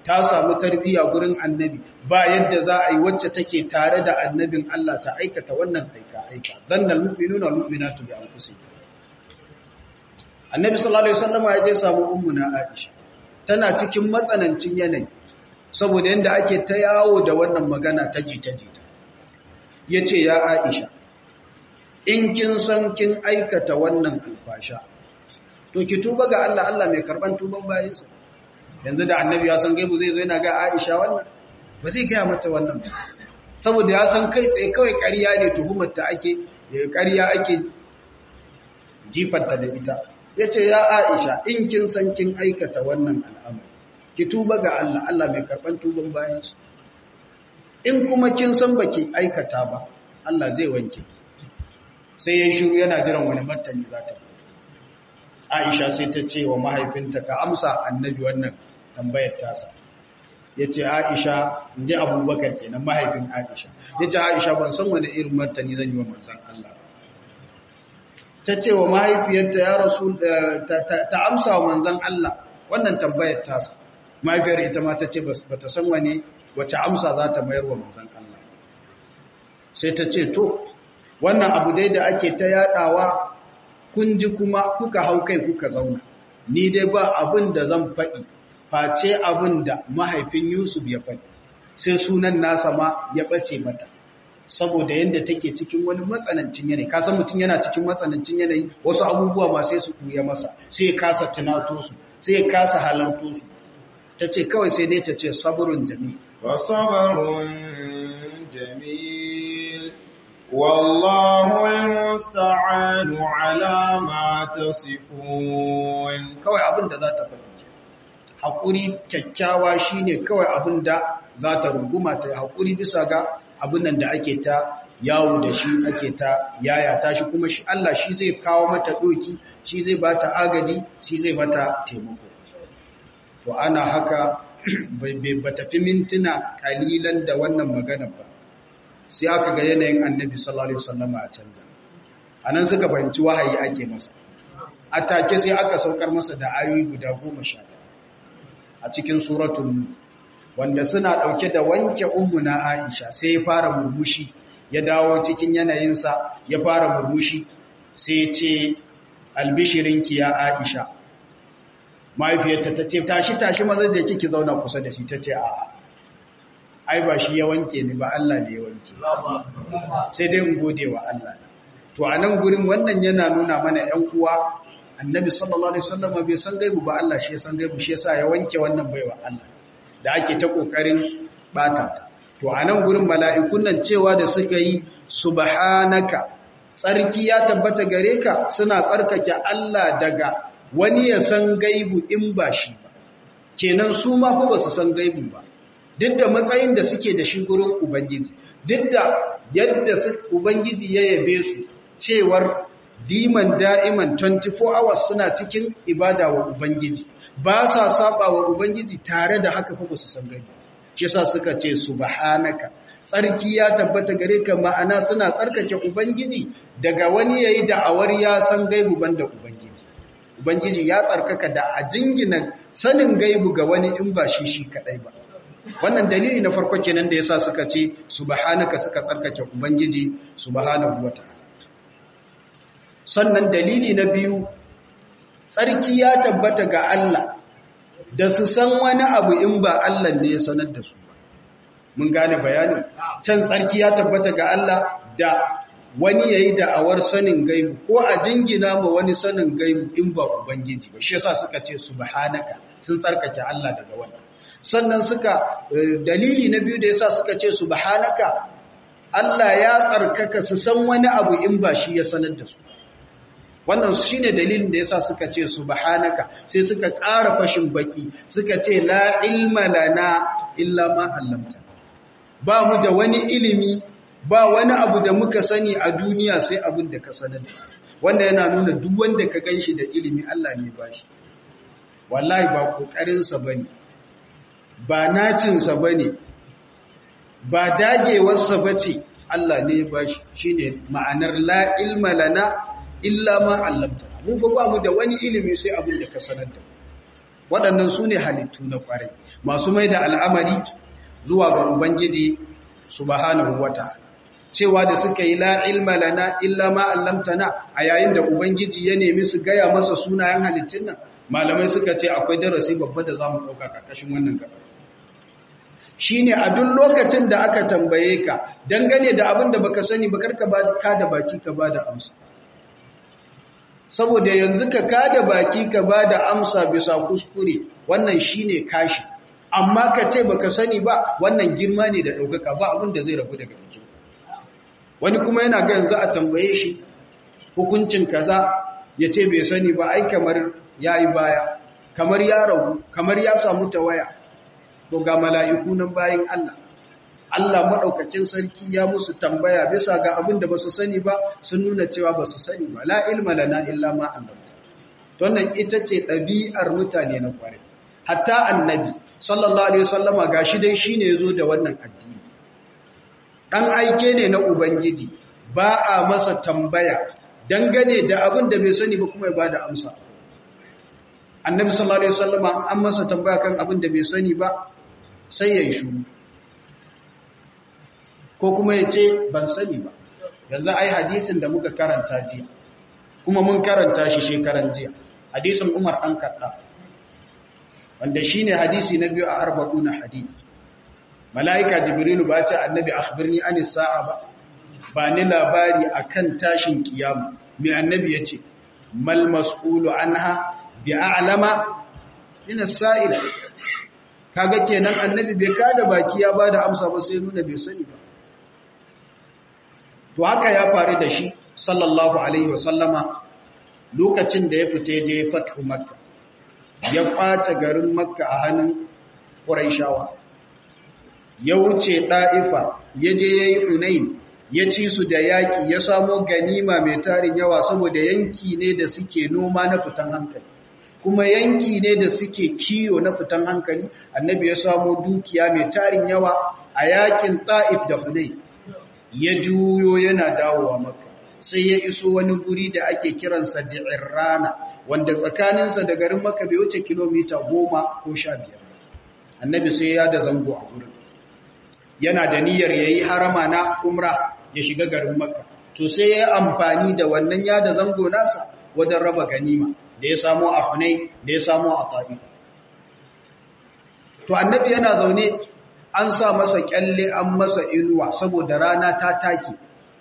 ta samu tarbiyya gurin annabi ba yadda za a yi wacce take tare da annabin Allah ta aikata wannan aika aika dannal mu'minuna wal mu'minatu bi anfusihim annabi sallallahu alaihi wasallam ya je samu ummuna Aisha tana cikin matsanancin yanayi saboda yanda ake ta yawo da wannan magana ta jita jita yace ya Aisha in kin san kin aikata wannan alfasha to ki tuba ga Allah Allah mai karban tuban bayinsa yanzu da annabi ya san gaibu zai zo yana ga Aisha wannan ba zai gaya mata wannan ba saboda ya san kai tsaye kawai ƙarya ne tuhumar ta ake ƙarya ake jifarta da ita yace ya Aisha in kin san kin aikata wannan al'amari ki tuba ga Allah Allah mai karban tuban bayinsa in kuma kin san baki aikata ba Allah zai wanke sai ya shiru yana jiran wani martani za ta Aisha sai ta ce wa mahaifinta ka amsa annabi wannan tambayar tasa ya ce Aisha inji abubakar kenan mahaifin Aisha ya ce Aisha ban san wani irin martani zan yi wa manzan Allah ta ce wa mahaifiyarta ya rasu ta amsa wa manzan Allah wannan tambayar tasa mahaifiyar ita ma ta ce ba ta san wani wace amsa za ta mayar wa manzan Allah sai ta ce to wannan abu dai da ake ta yadawa kun ji kuma kuka hau kai kuka zauna ni dai ba abin da zan faɗi face abin da mahaifin Yusuf ya faɗi sai sunan nasa ma ya ɓace mata saboda yadda take cikin wani matsanancin yanayi kasan mutum yana cikin matsanancin yanayi wasu abubuwa ma sai su kuya masa sai ya kasa tunato su sai ya kasa halarto su ta ce kawai sai dai ta ce saburin jami wa sabarun jamil wallahu almusta'anu ala ma tasifun kawai abin da za ta faɗi haƙuri kyakkyawa shine kawai abin da za ta runguma ta haƙuri bisa ga abin nan da ake ta yawo da shi ake ta yayata shi kuma shi Allah shi zai kawo mata doki shi zai ba ta agaji shi zai mata taimako to ana haka ba tafi mintuna kalilan da wannan magana ba sai aka ga yanayin annabi sallallahu alaihi wasallam a canza anan suka fahimci wahayi ake masa a take sai aka saukar masa da ayoyi guda goma sha a cikin suratul wanda suna ɗauke da wanke na Aisha sai ya fara murmushi ya dawo cikin yanayinsa ya fara murmushi sai ce albishirinki ya Aisha mahaifiyarta ta ce tashi tashi maza je kiki zauna kusa da shi ta ce a'a ai ba shi ya wanke ni ba Allah ne ya wanke sai dai in gode wa Allah to a nan gurin wannan yana nuna mana ƴan uwa annabi sallallahu alaihi wasallam bai san gaibu ba Allah shi ya san gaibu shi yasa ya wanke wannan baiwa Allah da ake ta kokarin bata ta to a nan gurin mala'ikun nan cewa da suka yi subhanaka tsarki ya tabbata gare ka suna tsarkake Allah daga wani ya san gaibu in ba shi ba kenan su ma fa ba su san gaibu ba duk da matsayin da suke da shi gurin ubangiji duk da yadda ubangiji ya yabe su cewar diman da'iman 24 hours suna cikin ibada wa ubangiji ba sa saba wa ubangiji tare da haka fa ba su san gaibu shi yasa suka ce subhanaka tsarki ya tabbata gare ka ma'ana suna tsarkake ubangiji daga wani yayi da'awar ya san gaibu banda ubangiji ubangiji ya tsarkaka da a jingina sanin gaibu ga wani in ba shi shi kadai ba wannan dalili na farko kenan da yasa suka ce subhanaka suka tsarkake ubangiji subhanahu wataala sannan dalili na biyu tsarki ya tabbata ga Allah da su san wani abu in ba Allah ne ya sanar da su ba mun gane bayanin can tsarki ya tabbata ga Allah da wani yayi da'awar sanin gaibu ko a jingina ma wani sanin gaibu in ba ubangiji ba shi yasa suka ce subhanaka sun tsarkake Allah daga wannan sannan suka dalili na biyu da yasa suka ce subhanaka Allah ya tsarkaka su san wani abu in ba shi ya sanar da su wannan shine dalilin da yasa suka ce subhanaka sai suka ƙara fashin baki suka ce la ilma lana illa ma 'allamta ba mu da wani ilimi ba wani abu da muka sani a duniya sai abin da ka sanar wanda yana nuna duk wanda ka ganshi da ilimi Allah ne ba shi wallahi ba kokarin sa bane ba nacin sa bane ba dagewar sa bace Allah ne ba shi shine ma'anar la ilma lana illa ma allamta mu ba ba mu da wani ilimi sai abin da ka sanar da waɗannan su ne halittu na ƙwarai masu mai da al'amari zuwa ga ubangiji subhanahu wata'ala cewa da suka yi la ilma lana illa ma allamtana a yayin da ubangiji ya nemi su gaya masa sunayen halittun nan malamai suka ce akwai darasi babba da zamu dauka karkashin wannan gaba shine a duk lokacin da aka tambaye ka dangane da abin da baka sani ba karka ba ka da baki ka ba da amsa saboda yanzu ka ka da baki ka ba da amsa bisa kuskure wannan shine kashi amma ka ce baka sani ba wannan girma ne da daukaka ba abin da zai rabu daga jikin wani kuma yana ga yanzu a tambaye shi hukuncin kaza ya ce bai sani ba ai kamar ya yi baya kamar ya ragu kamar ya samu tawaya to ga mala'iku nan bayan Allah Allah maɗaukakin sarki ya musu tambaya bisa ga abin da ba su sani ba sun nuna cewa ba su sani ba la ilma lana illa ma allamta wannan ita ce ɗabi'ar mutane na kware hatta annabi sallallahu alaihi wasallama gashi dai shine yazo da wannan addini dan aike ne na ubangiji ba a masa tambaya dangane da abin da bai sani ba kuma ya bada amsa annabi sallallahu alaihi wasallama an masa tambaya kan abin da bai sani ba sai ya yi shuru ko kuma ya ce ban sani ba yanzu ai hadisin da muka karanta jiya kuma mun karanta shi shekaran jiya hadisin umar an kaɗa wanda shi ne hadisi na biyu a arba'u na hadisi mala'ika jibrilu ba ce annabi akhbirni an sa'a ba ba ni labari akan tashin kiyama mai annabi ya ce mal mas'ulu anha bi a'lama min as-sa'il kaga kenan annabi bai kada baki ya bada amsa ba sai nuna bai sani ba to haka ya faru da shi sallallahu alaihi wasallama lokacin da ya fita je fathu makka ya kwace garin makka a hannun quraishawa ya wuce da'ifa ya je yayi hunain ya ci su da yaki ya samo ganima mai tarin yawa saboda yanki ne da suke noma na fitan hankali kuma yanki ne da suke kiyo na fitan hankali annabi ya samo dukiya mai tarin yawa a yakin ta'if da hunain ya juyo yana dawowa maka sai ya iso wani guri da ake kiransa rana, wanda tsakaninsa da garin maka bai wuce kilomita goma ko sha biyar annabi sai ya da zango a gurin yana da niyyar ya yi harama na umra ya shiga garin maka to sai ya yi amfani da wannan ya da zango nasa wajen raba ganima da ya samo a hunai da ya samo a ta'i to annabi yana zaune an sa masa kyalle an masa inuwa saboda rana ta take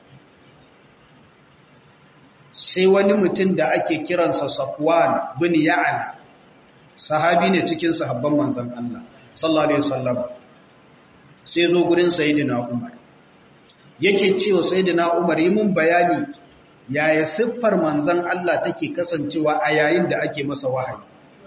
sai wani mutum da ake kiransa Safwan bin Ya'la sahabi ne cikin sahabban manzon Allah sallallahu alaihi wasallam sai zo gurin sayyidina Umar yake cewa sayyidina Umar yi mun bayani yaya siffar manzon Allah take kasancewa a yayin da ake masa wahayi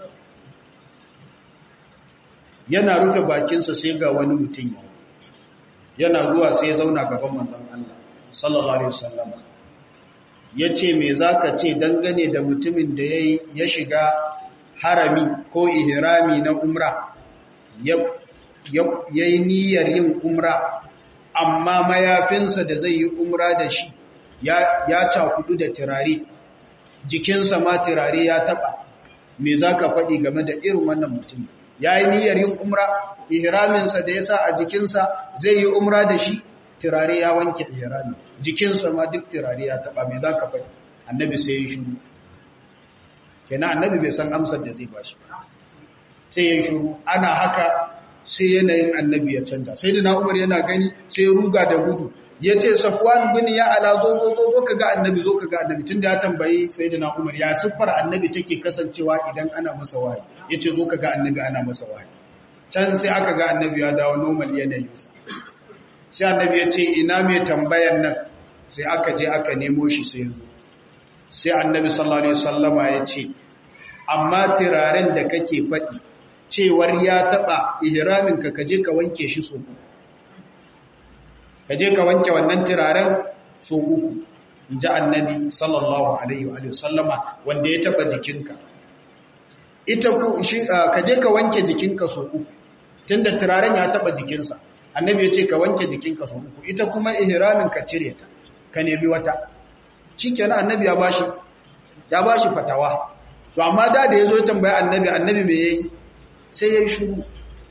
yana rufe bakinsa sai ga wani mutum yana zuwa sai zauna gaban manzon Allah sallallahu alaihi wasallam yace me zaka ce dangane da mutumin da yayi ya shiga harami ko ihrami na umra ya yayi niyyar yin umra amma mayafinsa da zai yi umra da shi ya ya cakudu da turare jikinsa ma turare ya taba me zaka faɗi game da irin wannan mutum ya yi niyyar yin umra ihraminsa da ya sa a jikinsa zai yi umra da shi turare ya wanke ihrami jikinsa ma duk turare ya taba mai za ka faɗi annabi sai ya shuru kenan annabi bai san amsar da zai ba shi sai ya shuru ana haka sai yanayin annabi ya canja sai da na umar yana gani sai ya ruga da gudu ya ce safwan bin ya ala zo zo zo zo ka ga annabi zo ka ga annabi tunda ya tambayi sayyidina umar ya siffar annabi take kasancewa idan ana masa wahayi yace zo ka ga annabi ana masa wahayi can sai aka ga annabi ya dawo normal yanayinsa sai annabi ya ce ina mai tambayan nan sai aka je aka nemo shi sai zo sai annabi sallallahu alaihi wasallama ya ce amma turaren da kake faɗi cewar ya taɓa ihramin ka kaje ka wanke shi so ka je ka wanke wannan turaren so uku in ji annabi sallallahu alaihi wa sallama wanda ya taba jikinka ita ku shi ka je ka wanke jikinka so uku tunda turaren ya taba jikinsa annabi ya ce ka wanke jikinka so uku ita kuma ihramin ka cire ta ka nemi wata shikenan annabi ya bashi ya bashi fatawa to amma da da yazo tambaya annabi annabi me yayi sai yayi shiru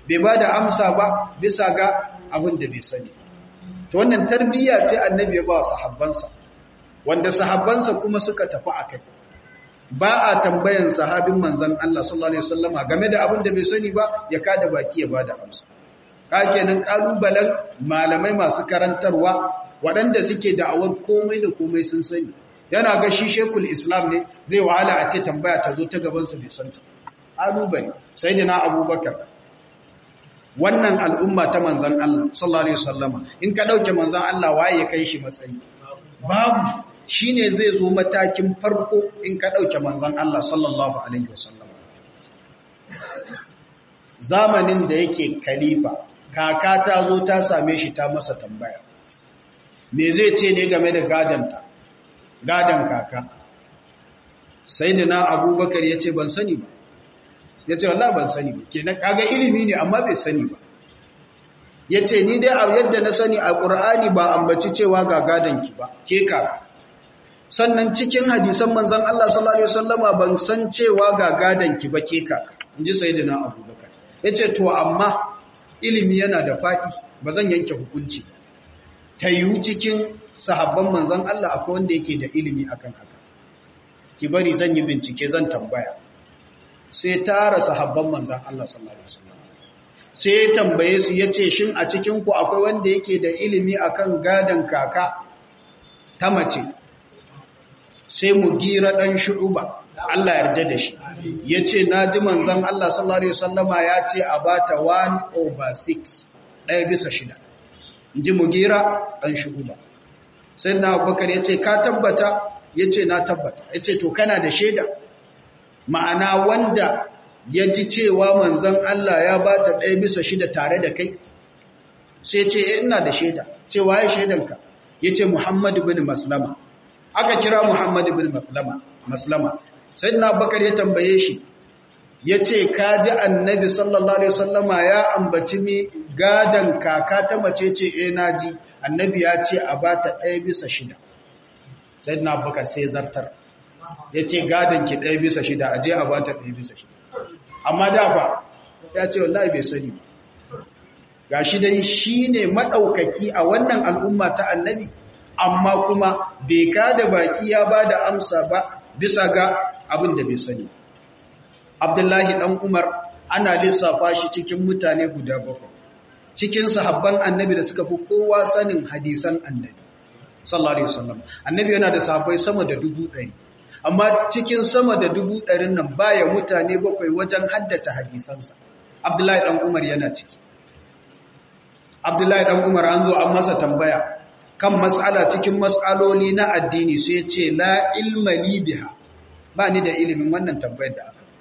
bai ba da amsa ba bisa ga abin da bai sani to wannan tarbiyya ce annabi ya ba sahabbansa wanda sahabbansa kuma suka tafi a kai ba a tambayan sahabin manzan Allah sallallahu alaihi wasallama game da abin da bai sani ba ya kada baki ya bada amsa ka kenan kalubalen malamai masu karantarwa waɗanda suke da'awar komai da komai sun sani yana ga shi shekul islam ne zai wahala a ce tambaya ta zo ta gabansa bai santa kalubale sai da na abubakar wannan al'umma ta manzan Allah sallallahu alaihi wasallama in ka dauke manzan Allah waye ya kai shi matsayi babu shi ne zai zo matakin farko in ka ɗauke manzan Allah sallallahu Alaihi wasallam. Zamanin da yake kalifa, kaka ta zo ta same shi ta masa tambaya. Me zai ce ne game da gadanta, gadan kaka? Sai da na abubakar ya ce ban sani ba, ya ce wallah ban sani ba, ke na kaga ilimi ne amma bai sani ba. Ya ce ni dai a yadda na sani a ƙur'ani ba ambaci cewa ga gadanki ba, ke kaka. sannan cikin hadisan manzan Allah sallallahu Alaihi wasallama ban san cewa ga gadanki ba ke kaka in ji sai dina abubakar ya ce to amma ilimi yana da faɗi ba zan yanke hukunci ta yiwu cikin sahabban manzan Allah akwai wanda yake da ilimi akan haka ki bari zan yi bincike zan tambaya sai tara sahabban manzan Allah sallallahu Alaihi wasallama sai ya tambaye su ya ce shin a cikinku akwai wanda yake da ilimi akan gadan kaka ta mace sai mu gira ɗan shu'uba Allah yarda da shi ya ce na ji manzan Allah sallallahu Alaihi wasallama ya ce a ba ta 1 over 6 ɗaya bisa shida in ji mu gira ɗan shu'uba sai na abubakar ya ce ka tabbata ya ce na tabbata ya ce to kana da shaida ma'ana wanda ya ji cewa manzan Allah ya ba ta ɗaya bisa shida tare da kai sai ce ina da shaida cewa ya shaidanka ya ce muhammadu bin maslama aka kira Muhammad ibn Maslama Maslama sayyidina Abubakar ya tambaye shi yace ka ji annabi sallallahu alaihi wasallama ya ambaci mi gadan kaka ta mace ce eh naji annabi ya ce a bata ɗaya bisa shida sayyidina Abubakar sai zartar yace gadan ki ɗaya bisa shida aje a bata ɗaya bisa shida amma da fa ya ce wallahi bai sani gashi dai shine madaukaki a wannan al'umma ta annabi amma kuma bai kada baki ya ba da amsa ba bisa ga abin da bai sani. Abdullahi ɗan Umar ana lissafa shi cikin mutane guda bakwai, cikin sahabban annabi da suka fi kowa sanin hadisan annabi. Sallallahu Alaihi Wasallam. Annabi yana da sahabbai sama da dubu ɗari, amma cikin sama da dubu ɗarin nan baya mutane bakwai wajen haddace hadisansa. Abdullahi ɗan Umar yana ciki. Abdullahi ɗan Umar an zo an masa tambaya, kan matsala cikin matsaloli na addini sai ce la ilma li biha ba ni da ilimin wannan tambayar da aka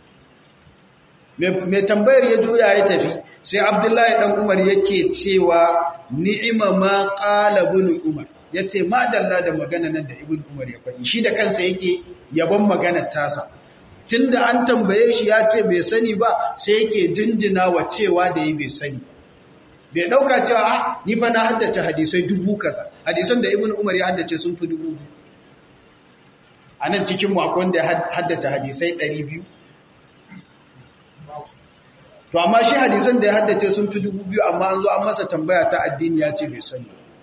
mai tambayar ya juya ya tafi sai abdullahi dan umar yake cewa ni'ima ma qala ibn umar yace madalla da magana nan da ibn umar ya faɗi shi da kansa yake yabon maganar tasa tunda an tambaye shi ya ce bai sani ba sai yake jinjina wa cewa da yi bai sani bai dauka cewa ah ni fa na haddace hadisai dubu kaza hadisan da ibn umar ya haddace sun fi dubu biyu a nan cikin mu akwai wanda ya haddace hadisai ɗari biyu to amma shi hadisan da ya haddace sun fi dubu biyu amma an zo an masa tambaya ta addini ya ce bai sani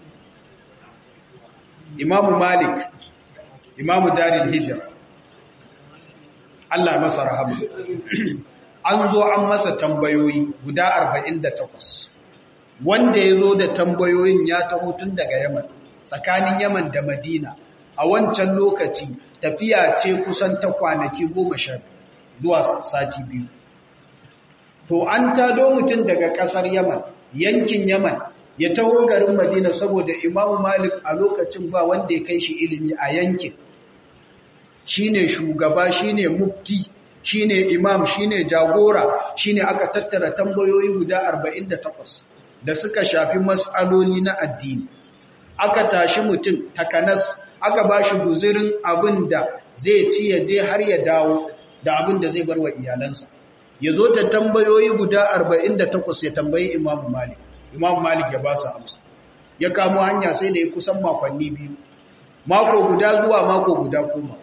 imamu malik imamu daril hijira Allah masa rahama an zo an masa tambayoyi guda 48 wanda ya zo da tambayoyin ya taho tun daga yaman tsakanin yaman da madina a wancan lokaci tafiya ce kusan ta kwanaki goma sha zuwa sati biyu to an tado mutum daga ƙasar yaman yankin yaman ya taho garin madina saboda imamu malik a lokacin ba wanda ya kai shi ilimi a yankin shine shugaba shine mufti shine imam shine jagora shine aka tattara tambayoyi guda 48 da suka shafi mas'aloli na addini aka tashi mutum takanas aka bashi guzurin abin da zai ci ya je har ya dawo da abin da zai bar wa iyalansa ya zo ta tambayoyi guda 48 ya tambayi imam malik imam malik ya ba su amsa ya kamo hanya sai da ya kusan makonni biyu mako guda zuwa mako guda komawa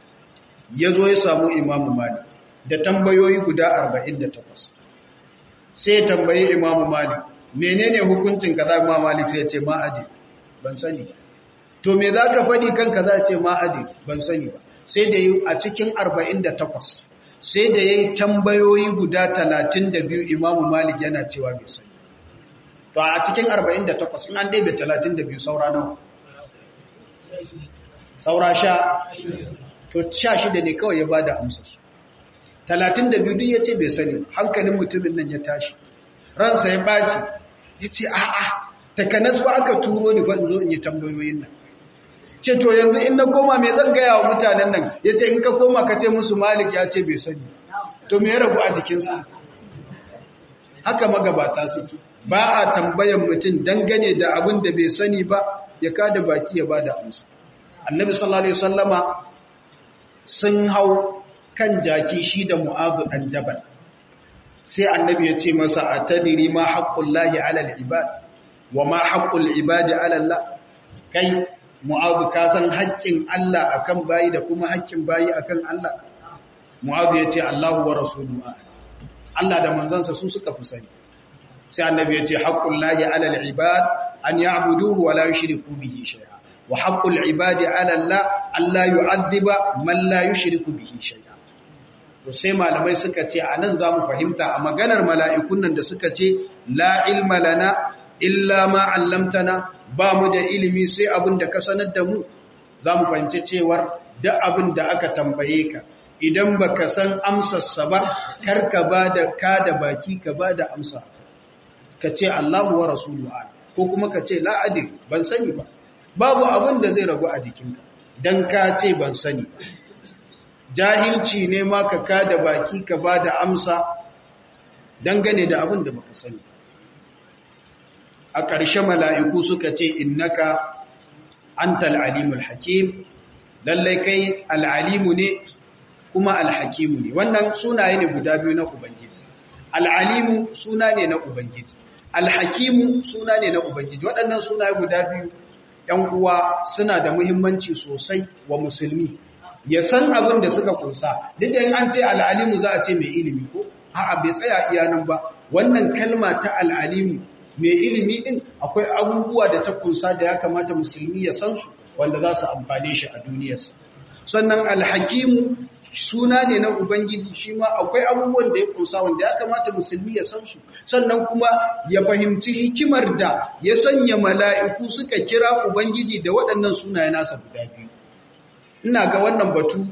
ya zo ya samu imamu malik da tambayoyi guda 48 sai tambayi imamu malik menene hukuncin kaza imamu malik sai ya ce ma'adi ban sani to me za ka faɗi kan kaza ce ma'adi ban sani ba sai da yi a cikin 48 sai da ya yi tambayoyi guda 32 imamu malik yana cewa bai sani to a cikin 48 in an daibe 32 saura nawa saura sha to sha shida ne kawai ya ba da amsarsu talatin da biyu ya ce bai sani hankalin mutumin nan ya tashi ransa ya ɓaci ya ce a'a takanas ba aka turo ni ban zo in yi tambayoyin nan ce to yanzu in na koma mai zan gaya wa mutanen nan ya ce in ka koma ka ce musu malik ya ce bai sani to me ya ragu a jikinsa haka magabata suke ba a tambayan mutum dangane da abin da bai sani ba ya kada baki ya ba da amsa annabi sallallahu alaihi wasallama sun hau kan jaki shi da mu'azu dan jabal sai annabi ya ce masa atadiri ma haqqullahi ala al-ibad wa ma haqqul ibadi ala Allah kai mu'azu ka san haƙƙin Allah akan bayi da kuma haƙƙin bayi akan Allah mu'azu ya ce Allahu wa rasuluhu Allah da manzansa su suka fi sani sai annabi ya ce haqqullahi ala al-ibad an ya'buduhu wa la yushriku bihi shay'a wa haqqul ibadi ala Allah alla yu'adhiba man la yushriku bihi shay'a to sai malamai suka ce anan zamu fahimta a maganar mala'ikun nan da suka ce la ilma lana illa ma 'allamtana ba mu da ilimi sai abin da ka sanar da mu zamu fahimci cewar duk abin da aka tambaye ka idan baka san amsarsa ba kar ka bada ka da baki ka bada amsa ka ce Allahu wa rasuluhu ko kuma ka ce la adil ban sani ba babu abin da zai ragu a jikinka don ka ce ban sani ba jahilci ne ma ka kada baki ka ba da amsa dangane da abin da baka sani a ƙarshe mala'iku suka ce innaka anta al'alimul hakim lallai kai al'alimu ne kuma alhakimu ne wannan sunaye ne guda biyu na ubangiji al'alimu suna ne na ubangiji alhakimu suna ne na ubangiji waɗannan sunaye guda biyu ‘yan uwa suna da muhimmanci sosai wa musulmi ya san abin da suka kunsa duk da yin an ce al'alimu za a ce mai ilimi ko a'a bai tsaya iyanan ba wannan kalma ta al'alimu mai ilimi din akwai abubuwa da ta kunsa da ya kamata musulmi ya san su wanda za su amfane shi a duniyarsa sannan alhakimu suna ne na ubangiji shi ma akwai abubuwan da ya kunsa wanda ya kamata musulmi ya san su sannan kuma ya fahimci hikimar da ya sanya mala'iku suka kira ubangiji da waɗannan sunaye nasa guda biyu ina ga wannan batu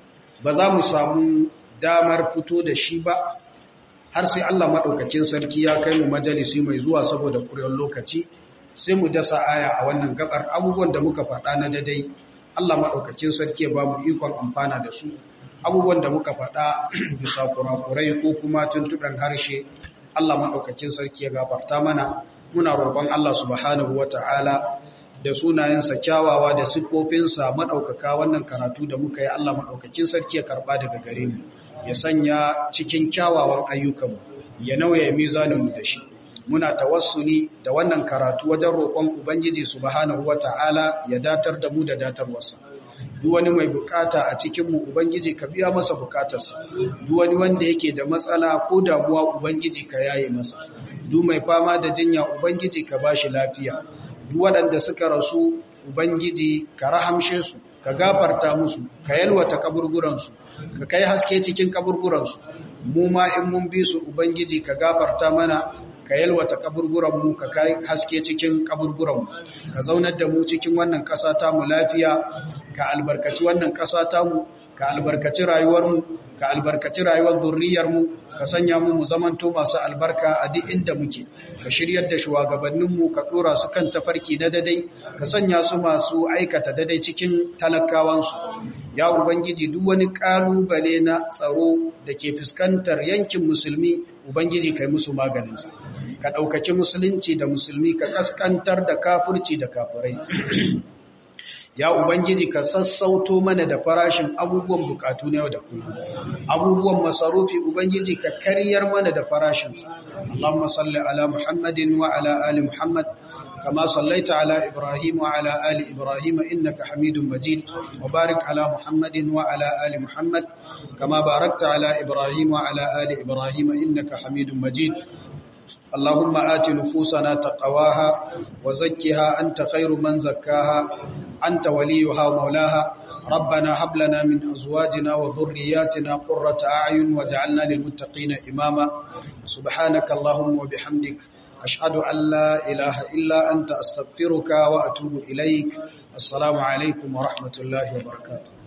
ba za mu samu damar fito da shi ba har sai Allah maɗaukakin sarki ya kai mu majalisi mai zuwa saboda ƙuryar lokaci sai mu dasa aya a wannan gabar abubuwan da muka faɗa na dadai Allah maɗaukakin sarki ya ba mu ikon amfana da su abubuwan da muka faɗa bisa kurakurai ko kuma tuntuɓen harshe Allah maɗaukakin sarki ya gafarta mana muna roƙon Allah subhanahu wa ta'ala da sunayensa kyawawa da siffofinsa maɗaukaka wannan karatu da muka yi Allah maɗaukakin sarki ya karɓa daga gare mu ya sanya cikin kyawawan ayyukanmu ya nauya mizaninmu da shi muna tawassuli da wannan karatu wajen roƙon ubangiji subhanahu wata'ala ya datar da mu da datarwarsa duk wani mai bukata a cikin mu ubangiji ka biya masa bukatarsa duk wani wanda yake da matsala ko damuwa ubangiji ka yaye masa duk mai fama da jinya ubangiji ka bashi lafiya duk waɗanda suka rasu ubangiji ka rahamshe su ka gafarta musu ka yalwata kaburburansu ka kai haske cikin kaburburansu mu ma in mun bi su ubangiji ka gafarta mana ka yalwata kaburburanmu ka kai haske cikin kaburburanmu ka zaunar da mu cikin wannan ƙasa ta mu lafiya ka albarkaci wannan ƙasa ta mu ka albarkaci rayuwarmu ka albarkaci rayuwar zurriyarmu ka sanya mu mu zamanto masu albarka a duk inda muke ka shiryar da shugabanninmu ka dora su kan tafarki na dadai ka sanya su masu aikata dadai cikin talakawansu ya ubangiji duk wani kalubale na tsaro da ke fuskantar yankin musulmi ubangiji kai musu maganinsa ka ɗaukaci musulunci da musulmi ka kaskantar da kafurci da kafurai ya ubangiji ka sassauto mana da farashin abubuwan bukatu na yau da kullum abubuwan masarufi ubangiji ka karyar mana da farashin su Allahumma salli ala Muhammadin wa ala ali Muhammad kama sallaita ala Ibrahim wa ala ali Ibrahim innaka Hamidum Majid wa barik ala Muhammadin wa ala ali Muhammad kama barakta ala Ibrahim wa ala ali Ibrahim innaka Hamidum Majid اللهم آت نفوسنا تقواها وزكها أنت خير من زكاها أنت وليها ومولاها ربنا هب لنا من أزواجنا وذرياتنا قرة أعين واجعلنا للمتقين إماما سبحانك اللهم وبحمدك أشهد أن لا إله إلا أنت أستغفرك وأتوب إليك السلام عليكم ورحمة الله وبركاته